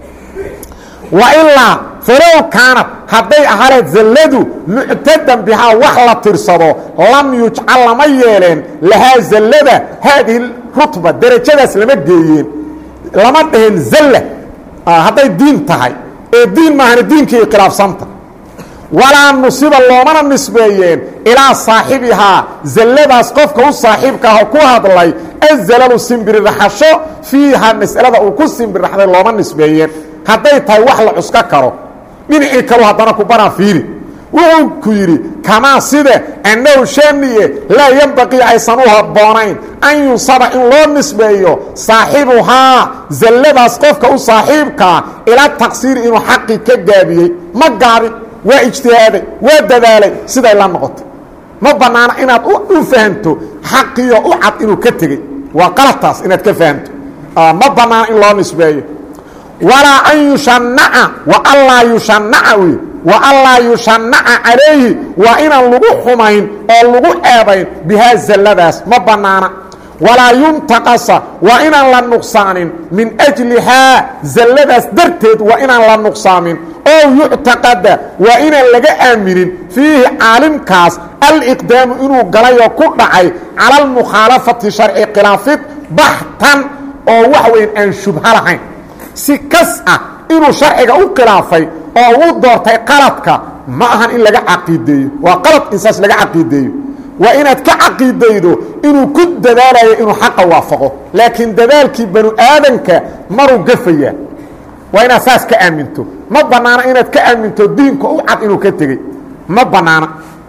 wa ilaa falow kaanad hadday ahaleed zalladu muctadan bihaa wax la tirsado lam yujcal lama yeeleen lahaa zallada haadihi rutba derajadaas lama geeyeen lama dhaheen zalla hadday diin tahay ee diin maahana diinkii khilaafsanta walaa nusiba loomana nisbeeyeen ilaa saaxibihaa zalladaas qofka u saaxiibka ah oo ku hadlay azalalu simbiriraxasho fiiha mas'alada uu ku simbirraxday looma nisbeeyeen hadday tahay wax la cusko karo dhinacii kalu haddana ku banaa fiiri wuxuu ku yidhi kamaa side annahu shaniye laa yembaqii aysan u habboonayn an yunsaba in loo nisbeeyo saaxibuhaa zalladaas qofka u saaxiibkaa ila taqsiiri inuu xaqii ka gaabiyey ma gaabin waa ijtihaaday waa dadaalay siday la noqotay ma bannaana inaad u fahamto xaqiyo u cad inuu ka tegey waa qaladtaas inaad ka fahamto ma bannaana in loo nisbeeyo walaa an yushanaca wa allaa yushanaca wey wa allaa yushanaca calayhi waa inaan lagu xumayn oo lagu ceebayn bihaa zalladaas ma bannaana walaa yuntaqasa waa inaan la nuqsaanin min ajlihaa zalladaas darteed waa inaan la nuqsaamin oo yuctaqada waa inaan laga aaminin fiihi caalimkaas aliqdaamu inuu galayoo ku dhacay cala almukhaalafati sharci khilaafid baxtan oo wax weyn aan shubha lahayn si kas ah inuu sharciga u khilaafay oo uu doortay qaladka ma ahan in laga caqiideeyo waa qalad insaas laga caqiideeyo waa inaad ka caqiidaydo inuu ku dadaalayo inuu xaqa waafaqo laakiin dadaalkii banu aadanka maruu gafayaa waa inaad saas ka aaminto ma bannaana inaad ka aaminto diinka u cad inuu ka tegey ma bannaana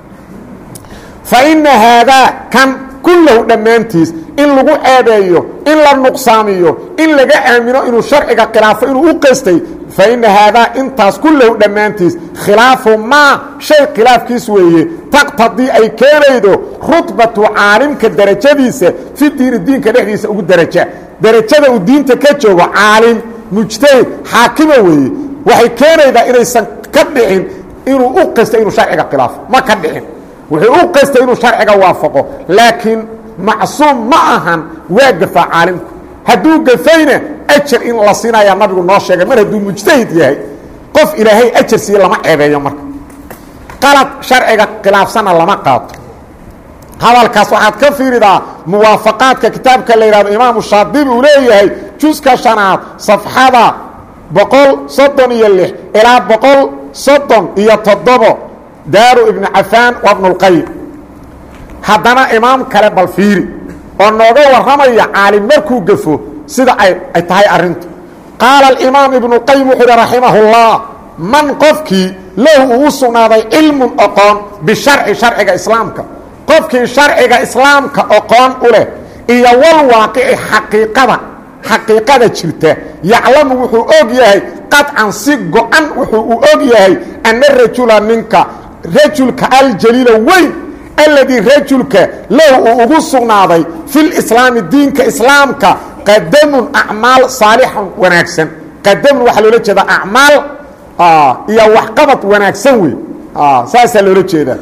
fa inna haadaa kan kullahu dhammaantiis in lagu ceebeeyo in la nuqsaamiyo in laga aamino inuu sharciga khilaafo inuu u qastay fa inna haadaa intaas kullahu dhammaantiis khilaafu maa shay khilaafkiis weeye taqtadii ay keenaydo rutbatu caalimka derajadiisa fi diini diinka dhexdiisa ugu deraja derajada uu diinta ka joogo caalim mujtahid xaakima weeye waxay keenaydaa inaysan ka dhicin inuu u qastay inuu sharciga khilaafo ma ka dhicin wuxuu u qastay inuu sharciga waafaqo laakiin macsuum ma ahan waa gafaa caalimku hadduu gafayna ajar in la siinayaa nabigu noo sheegay mar hadduu mujtahid yahay qof ilaahay ajar siiye lama ceebeeyo marka qalad sharciga khilaafsanna lama qaato hadalkaas waxaad ka fiiridaa muwaafaqaadka kitaabka la yidhahdo imaamu shaadibi uu leeyahay juska shanaad safxada boqol soddon iyo lix ilaa boqol soddon iyo toddobo daaru ibnu cafaan wa bnulqayim haddana imaam kale bal fiiri oo nooga warramaya caalim markuu gafo sida ay ay tahay arrintu qaala alimaam ibnuqayim wuxuu uhi raximahullah man qofkii lahu uu u sugnaaday cilmun oqoon bisharci sharciga islaamka qofkii sharciga islaamka oqoon u leh iyo wal waaqici xaqiiqada xaqiiqada jirta yaclamu wuxuu og yahay qadcan si go-an wuxuu u og yahay anna rajula ninka rajulka aljaliila weyn alladii rajulka lahu uu ugu sugnaaday filislaami diinka islaamka qadamun acmaal saalixan wanaagsan qadamun waxaa loola jeedaa acmaal iyo waxqabad wanaagsan wey saasaa loola jeedaa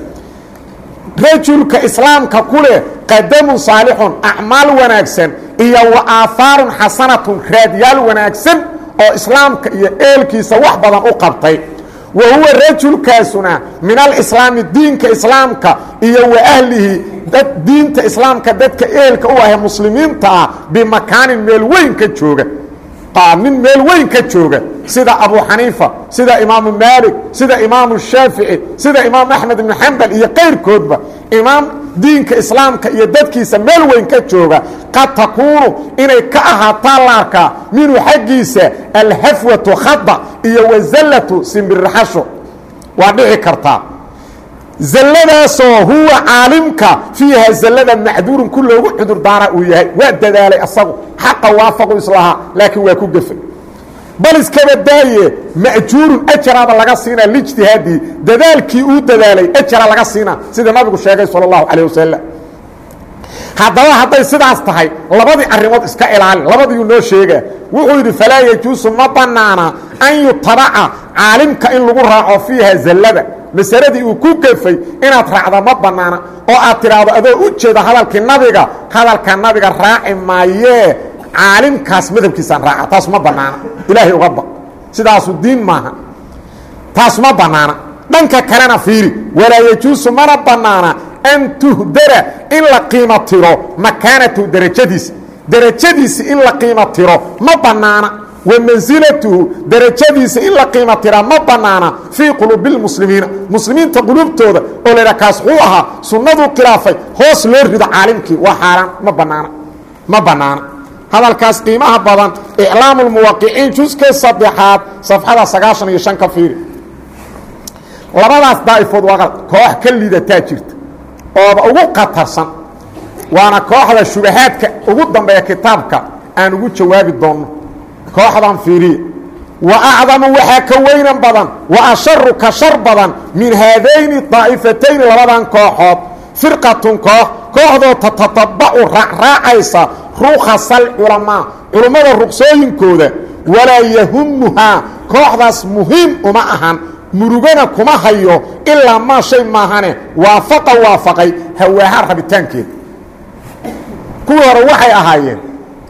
rajulka islaamka ku leh qadamun saalixun acmaal wanaagsan iyo wa aahaarun xasanatun raadyaal wanaagsan oo islaamka iyo eelkiisa wax badan u qabtay wa huwa rajulkaasuna min alislaami diinka islaamka iyo wa ahlihi dad diinta islaamka dadka eelka u ahe muslimiinta ah bimakaanin meel weyn ka jooga nin meel weyn ka jooga sida abu xaniifa sida imaamu maalik sida imaamu shaafici sida imaam axmed ibnu xambal iyo kayrkoodba imaam diinka islaamka iyo dadkiisa meel weyn ka jooga qad takuunu inay ka ahaataa la arkaa minhu xaggiisa alhafwatu khada iyo wazallatu simbirraxasho waa dhici kartaa zalladaasoo huwa caalimka fiiha zallada macduurun ku loogu cudur daara uu yahay waa dadaalay asagu xaqa waafaqu islahaa laakiin waa ku gefay bal iskaba daaye ma'juurun ajaraaba laga siinaa lijtihaadii dadaalkii uu dadaalay ajara laga siinaa sida nabigu sheegay sal اllahu calيه wasalam haddaba hadday sidaas tahay labadii arrimood iska ilaali labadiiuu noo sheegaa wuxuu yidhi falaa yajuusu ma bannaana an yutabaca caalimka in lagu raaco fiiha zallada masaladii uu ku gefay inaad raacda ma bannaana oo aad tidhaahdo adoo u jeeda hadalkii nabiga hadalka nabiga raaci maayee caalimkaas madhabkiisaan raaca taas ma bannaana ilaahay uga baq sidaasu diin maaha taas ma bannaana dhanka kalena fiiri walaa yajuusu mana bannaana an tuhdara in la qiimo tiro makaanatu derajadiisa derajadiisi in la qiimo tiro ma bannaana wa mansilatuhu derajadiisa in la qiimo tira ma bannaana fii quluubi اlmuslimiina muslimiinta quluubtooda oo laydha kaas wuu ahaa sunnaduu khilaafay hoos loo rido caalimkii waa xaaraan ma bannaana ma bannaana hadalkaas qiimaha badan iclaamu lmuwaqiciin juska saddexaad safxada sagaashan iyo shan ka fiiri labadaas daa'ifood waa koox ka lidataa jirta ooba ugu khatarsan waana kooxda shubahaadka ugu dambeeya kitaabka aan ugu jawaabi doonno kooxdan fiiriya wa acdamu waxaa ka weynan badan wa asharu ka shar badan min haadayni daa'ifatayni labadan kooxood firqatun koox kooxdoo tatatabacu raacraacaysa rukhasal culamaa culummada ruqsooyinkooda walaa yahumuhaa kooxdaas muhiim uma ahan murugana kuma hayo ilaa maa shay maahane waafaqa waafaqay hawaaha rabitaankeeda kuwii hore waxay ahaayeen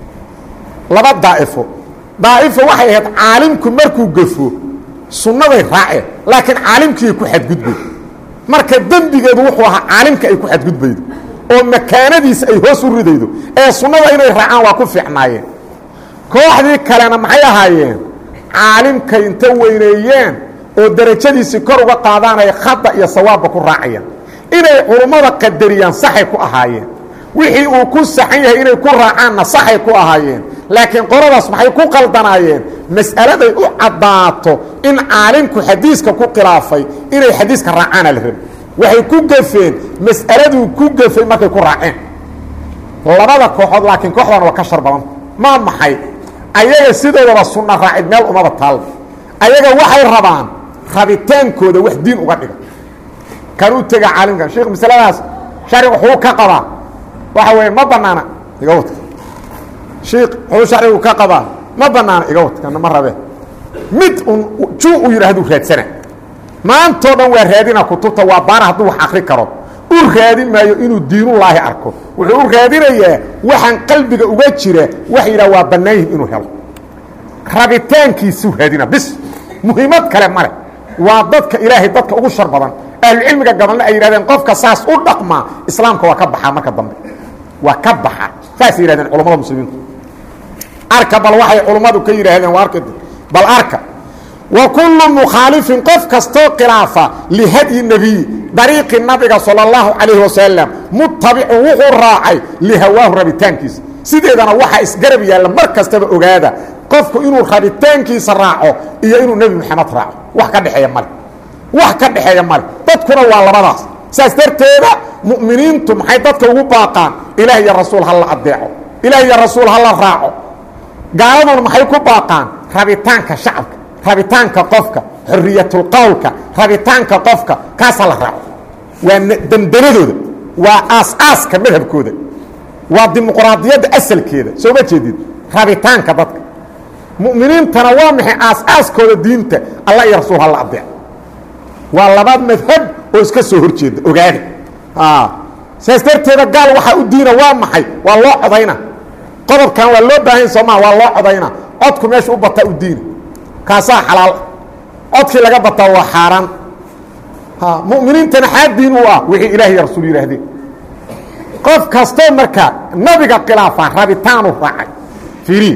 laba daa'ifo daa'ifo waxay ahayd caalimku markuu gafo sunnaday raaceen laakiin caalimkiiay ku xadgudbay marka dembigeedu wuxuu ahaa caalimka ay ku xadgudbaydo oo makaanadiisa ay hoos u ridaydo ee sunnada inay raacaan waa ku fiicnaayeen kooxdii kalena maxay ahaayeen caalimkay inta weyneeyeen oo derajadiisii kor uga qaadaanay khada iyo sawaabba ku raacayaan inay culummada qadariyaan saxay ku ahaayeen wixii uu ku saxan yahay inay ku raacaanna saxay ku ahaayeen laakiin qoladaas maxay ku qaldanaayeen mas'aladay u caddaato in caalimku xadiiska ku khilaafay inay xadiiska raacaana la rabi waxay ku gafeen mas'aladuu ku gafay markay ku raaceen labada kooxood laakiin kooxdan waa ka shar badanta maa maxay ayaga sidoodaba sunna raacid meel umaba taalba ayaga waxay rabaan rabitaankooda wax diin uga dhiga kan u tega caalimkan sheikh masaladaas sharcigu wuxuu ka qabaa waxa weeye ma banaana iga wadka shiik wuxuu sharcigu ka qabaa ma banaana iga wadkana ma rabe mid un juu u yidhahduu raadsana maantoo dhan waa raadina kutubta waa baara hadduu wax akri karo u raadin maayo inuu diinullaahi arko wuxuu u raadinayaa waxaan qalbiga uga jira wax yidhah waa bannaan yihin inuu helo rabitaankiisuu raadina bis muhiimad kale male waa dadka ilaahay dadka ugu shar badan ahlucilmiga gabalna ay yidhahdeen qofka saas u dhaqmaa islaamka waa ka baxaa marka dambe waa ka baxa saasay yihahdeen culamada muslimiintu arka bal waxay culummadu ka yidhaahdeen waa arka bal arka wa kullu mukhaalifin qof kastoo khilaafa lihadyi nebiy dariiqi nabiga sala allahu calayhi wasalam mutabicun wuxuu raacay lihawaahu rabitaankiisa sideedana waxaa isgarab yaalla mar kastaba ogaada qofku inuu rabitaankiisa raaco iyo inuu nebi moxamed raaco wax ka dhexeeya male wax ka dhexeeya male dadkuna waa labadaas saas darteeda mu'miniintu maxay dadka ugu baaqaan ilaah iyo rasuul ha la adeeco ilaah iyo rasuul ha la raaco gaaladuna maxay ku baaqaan rabitaanka shacabka rabitaanka qofka xoriyatulqowlka rabitaanka qofka kaasa la raaco waa dandanadooda waa aas-aaska madhabkooda waa dimuqraadiyadda asalkeeda soo ma jeedid rabitaanka dadka mu'miniintana waa maxay aas-aaskooda diinta alla iyo rasuul ha la adeeco waa laba madhab oo iska soo hor jeeda ogaada saas darteeda gaal waxaa u diina waa maxay waa loo codayna qodobkan waa loo baahan soomaa waa loo codayna codku meesha u bataa u diina kaasaa xalaal codkii laga bataa waa xaaraan mu'miniintana xaa diin u ah wixii ilaah iyo rasuul yihaahdeen qof kastoo markaa nabiga khilaafaa rabitaanu raacay fiiri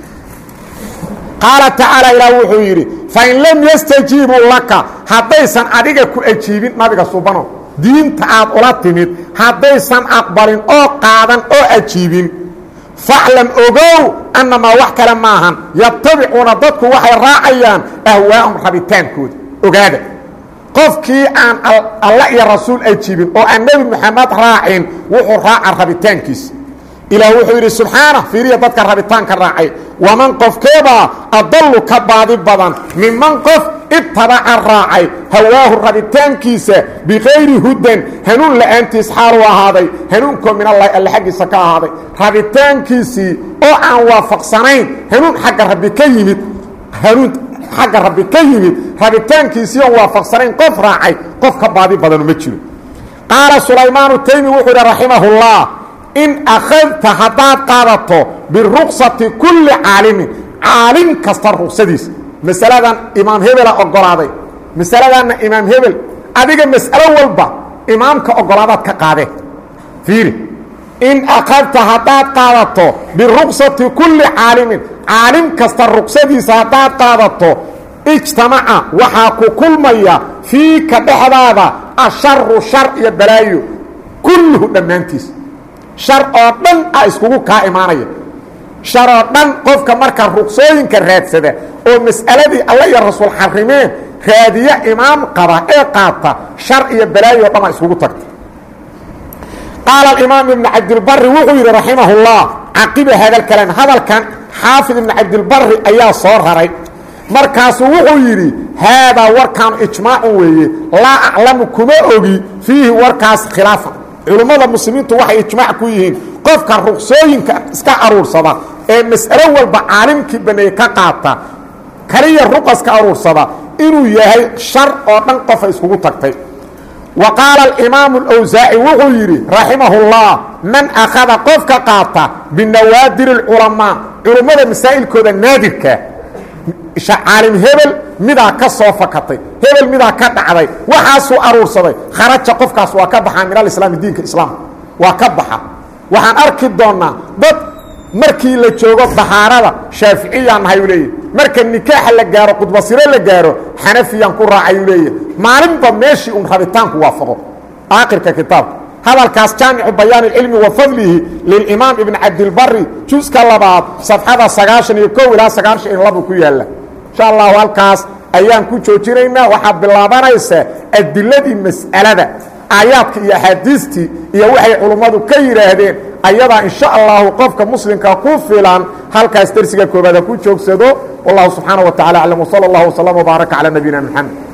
qaala tacaala ilaah wuxuu yidhi fain lam yastajiibuu laka haddaysan adiga ku ajiibin nabiga subano diinta aad ula timid haddaysan aqbalin oo qaadan oo ajiibin faclam ogow annamaa wax kale maahan yatabicuuna dadku waxay raacayaan ahwaa'um rabitaankooda ogaada qofkii aan alla iyo rasuul ajiibin oo aan nebi moxamed raacin wuxuu raaca rabitaankiisa ilaah wuxuu yidhi subxaana fiiriya dadka rabitaanka raacay waman qofkeebaa adallu ka baadi badan minman qof ittabaca raacay hawaahu rabitaankiisa bikayri hudan hanuun la'aantiis xaaluu ahaaday hanuunkoo min allahi alle xaggiisa ka ahaaday rabitaankiisii oo aan waafaqsanayn hanuun xagga rabbi ka yimid hanuun xagga rabbi ka yimid rabitaankiisii oon waafaqsanayn qof raacay qof ka baadi badanu ma jiro qaala sulaymaanu taymi wuxuu yidhi raximahullah in akhadta haddaad qaadato biruksati kulli caalimin caalim kasta ruksadiisa masaladan imaam hebela ogolaaday masaladanna imaam hebel adiga mas'alo walba imaamka ogolaadaad ka qaadee fiiri in akhadta haddaad qaadato biruksati kulli caalimin caalim kasta ruksadiisa haddaad qaadato ijtamaca waxaa ku kulmaya fiika dhexdaada asharu shar iyo balaayo kulluhu dhammaantiis shar oo dhan a iskugu kaa imaanaya shar oo dhan qofka marka rugsooyinka raadsada oo mas'aladii alla iyo rasuul xarimeen raadiye imaam qaba ee qaata shar iyo balaayo o dhan a iskugu tagta qaala imaam ibnu cabdilbari wuxuu yidhi raximahullah caqiba hadalkalan hadalkan xaafid ibnu cabdilbari ayaa soo raray markaasuu wuxuu yidhi haadaa warkaanu ijmaacun weeye laa aclamu kuma ogi fiihi warkaas khilaafa culummada muslimiintu waxay ijmaac ku yihiin qofka ruksooyinka iska aruursada ee mas'alo walba caalimkii baneeye ka qaata kaliya ruqaska aruursada inuu yahay shar oo dhan qofa iskugu tagtay wa qaala alimaamu alawsaaci wuxuu yidhi raximahullah man akhada qofka qaata binawaadir alculamaa culummada masaa'ilkooda naadirka caalim hebel midaa ka soo fakatay hebel midaa ka dhacday waxaasuu aruursaday kharaja qofkaas waa ka baxaa min alislaami diinka islaamka waa ka baxa waxaan arki doonnaa dad markii la joogo dahaarada shaaficiyaan nahay u leeyahy marka nikaaxa la gaaro khudbasiro la gaaro xanafiyaan ku raacay u leeyahy maalinba meeshii un rabitaanku waafaqo aakhirka kitaabka hadalkaas jaamicu bayaan اcilmi wa fadlihi lilimaam ibn cabdilbari juska labaad safxada sagaashan iyo kow ilaa sagaashan iyo labu ku yaala insha allahu halkaas ayaan ku joojinaynaa waxaa bilaabanaysa adiladii mas'alada aayaadka iyo axaadiistii iyo waxay culummadu ka yidhaahdeen ayadaa insha allahu qofka muslimka ku filan halkaas dersiga koobaad ha ku joogsado wallahu subxaanaه wa tacala aclam wsala اllah wslm wbaaraka calى nabiyina mxamed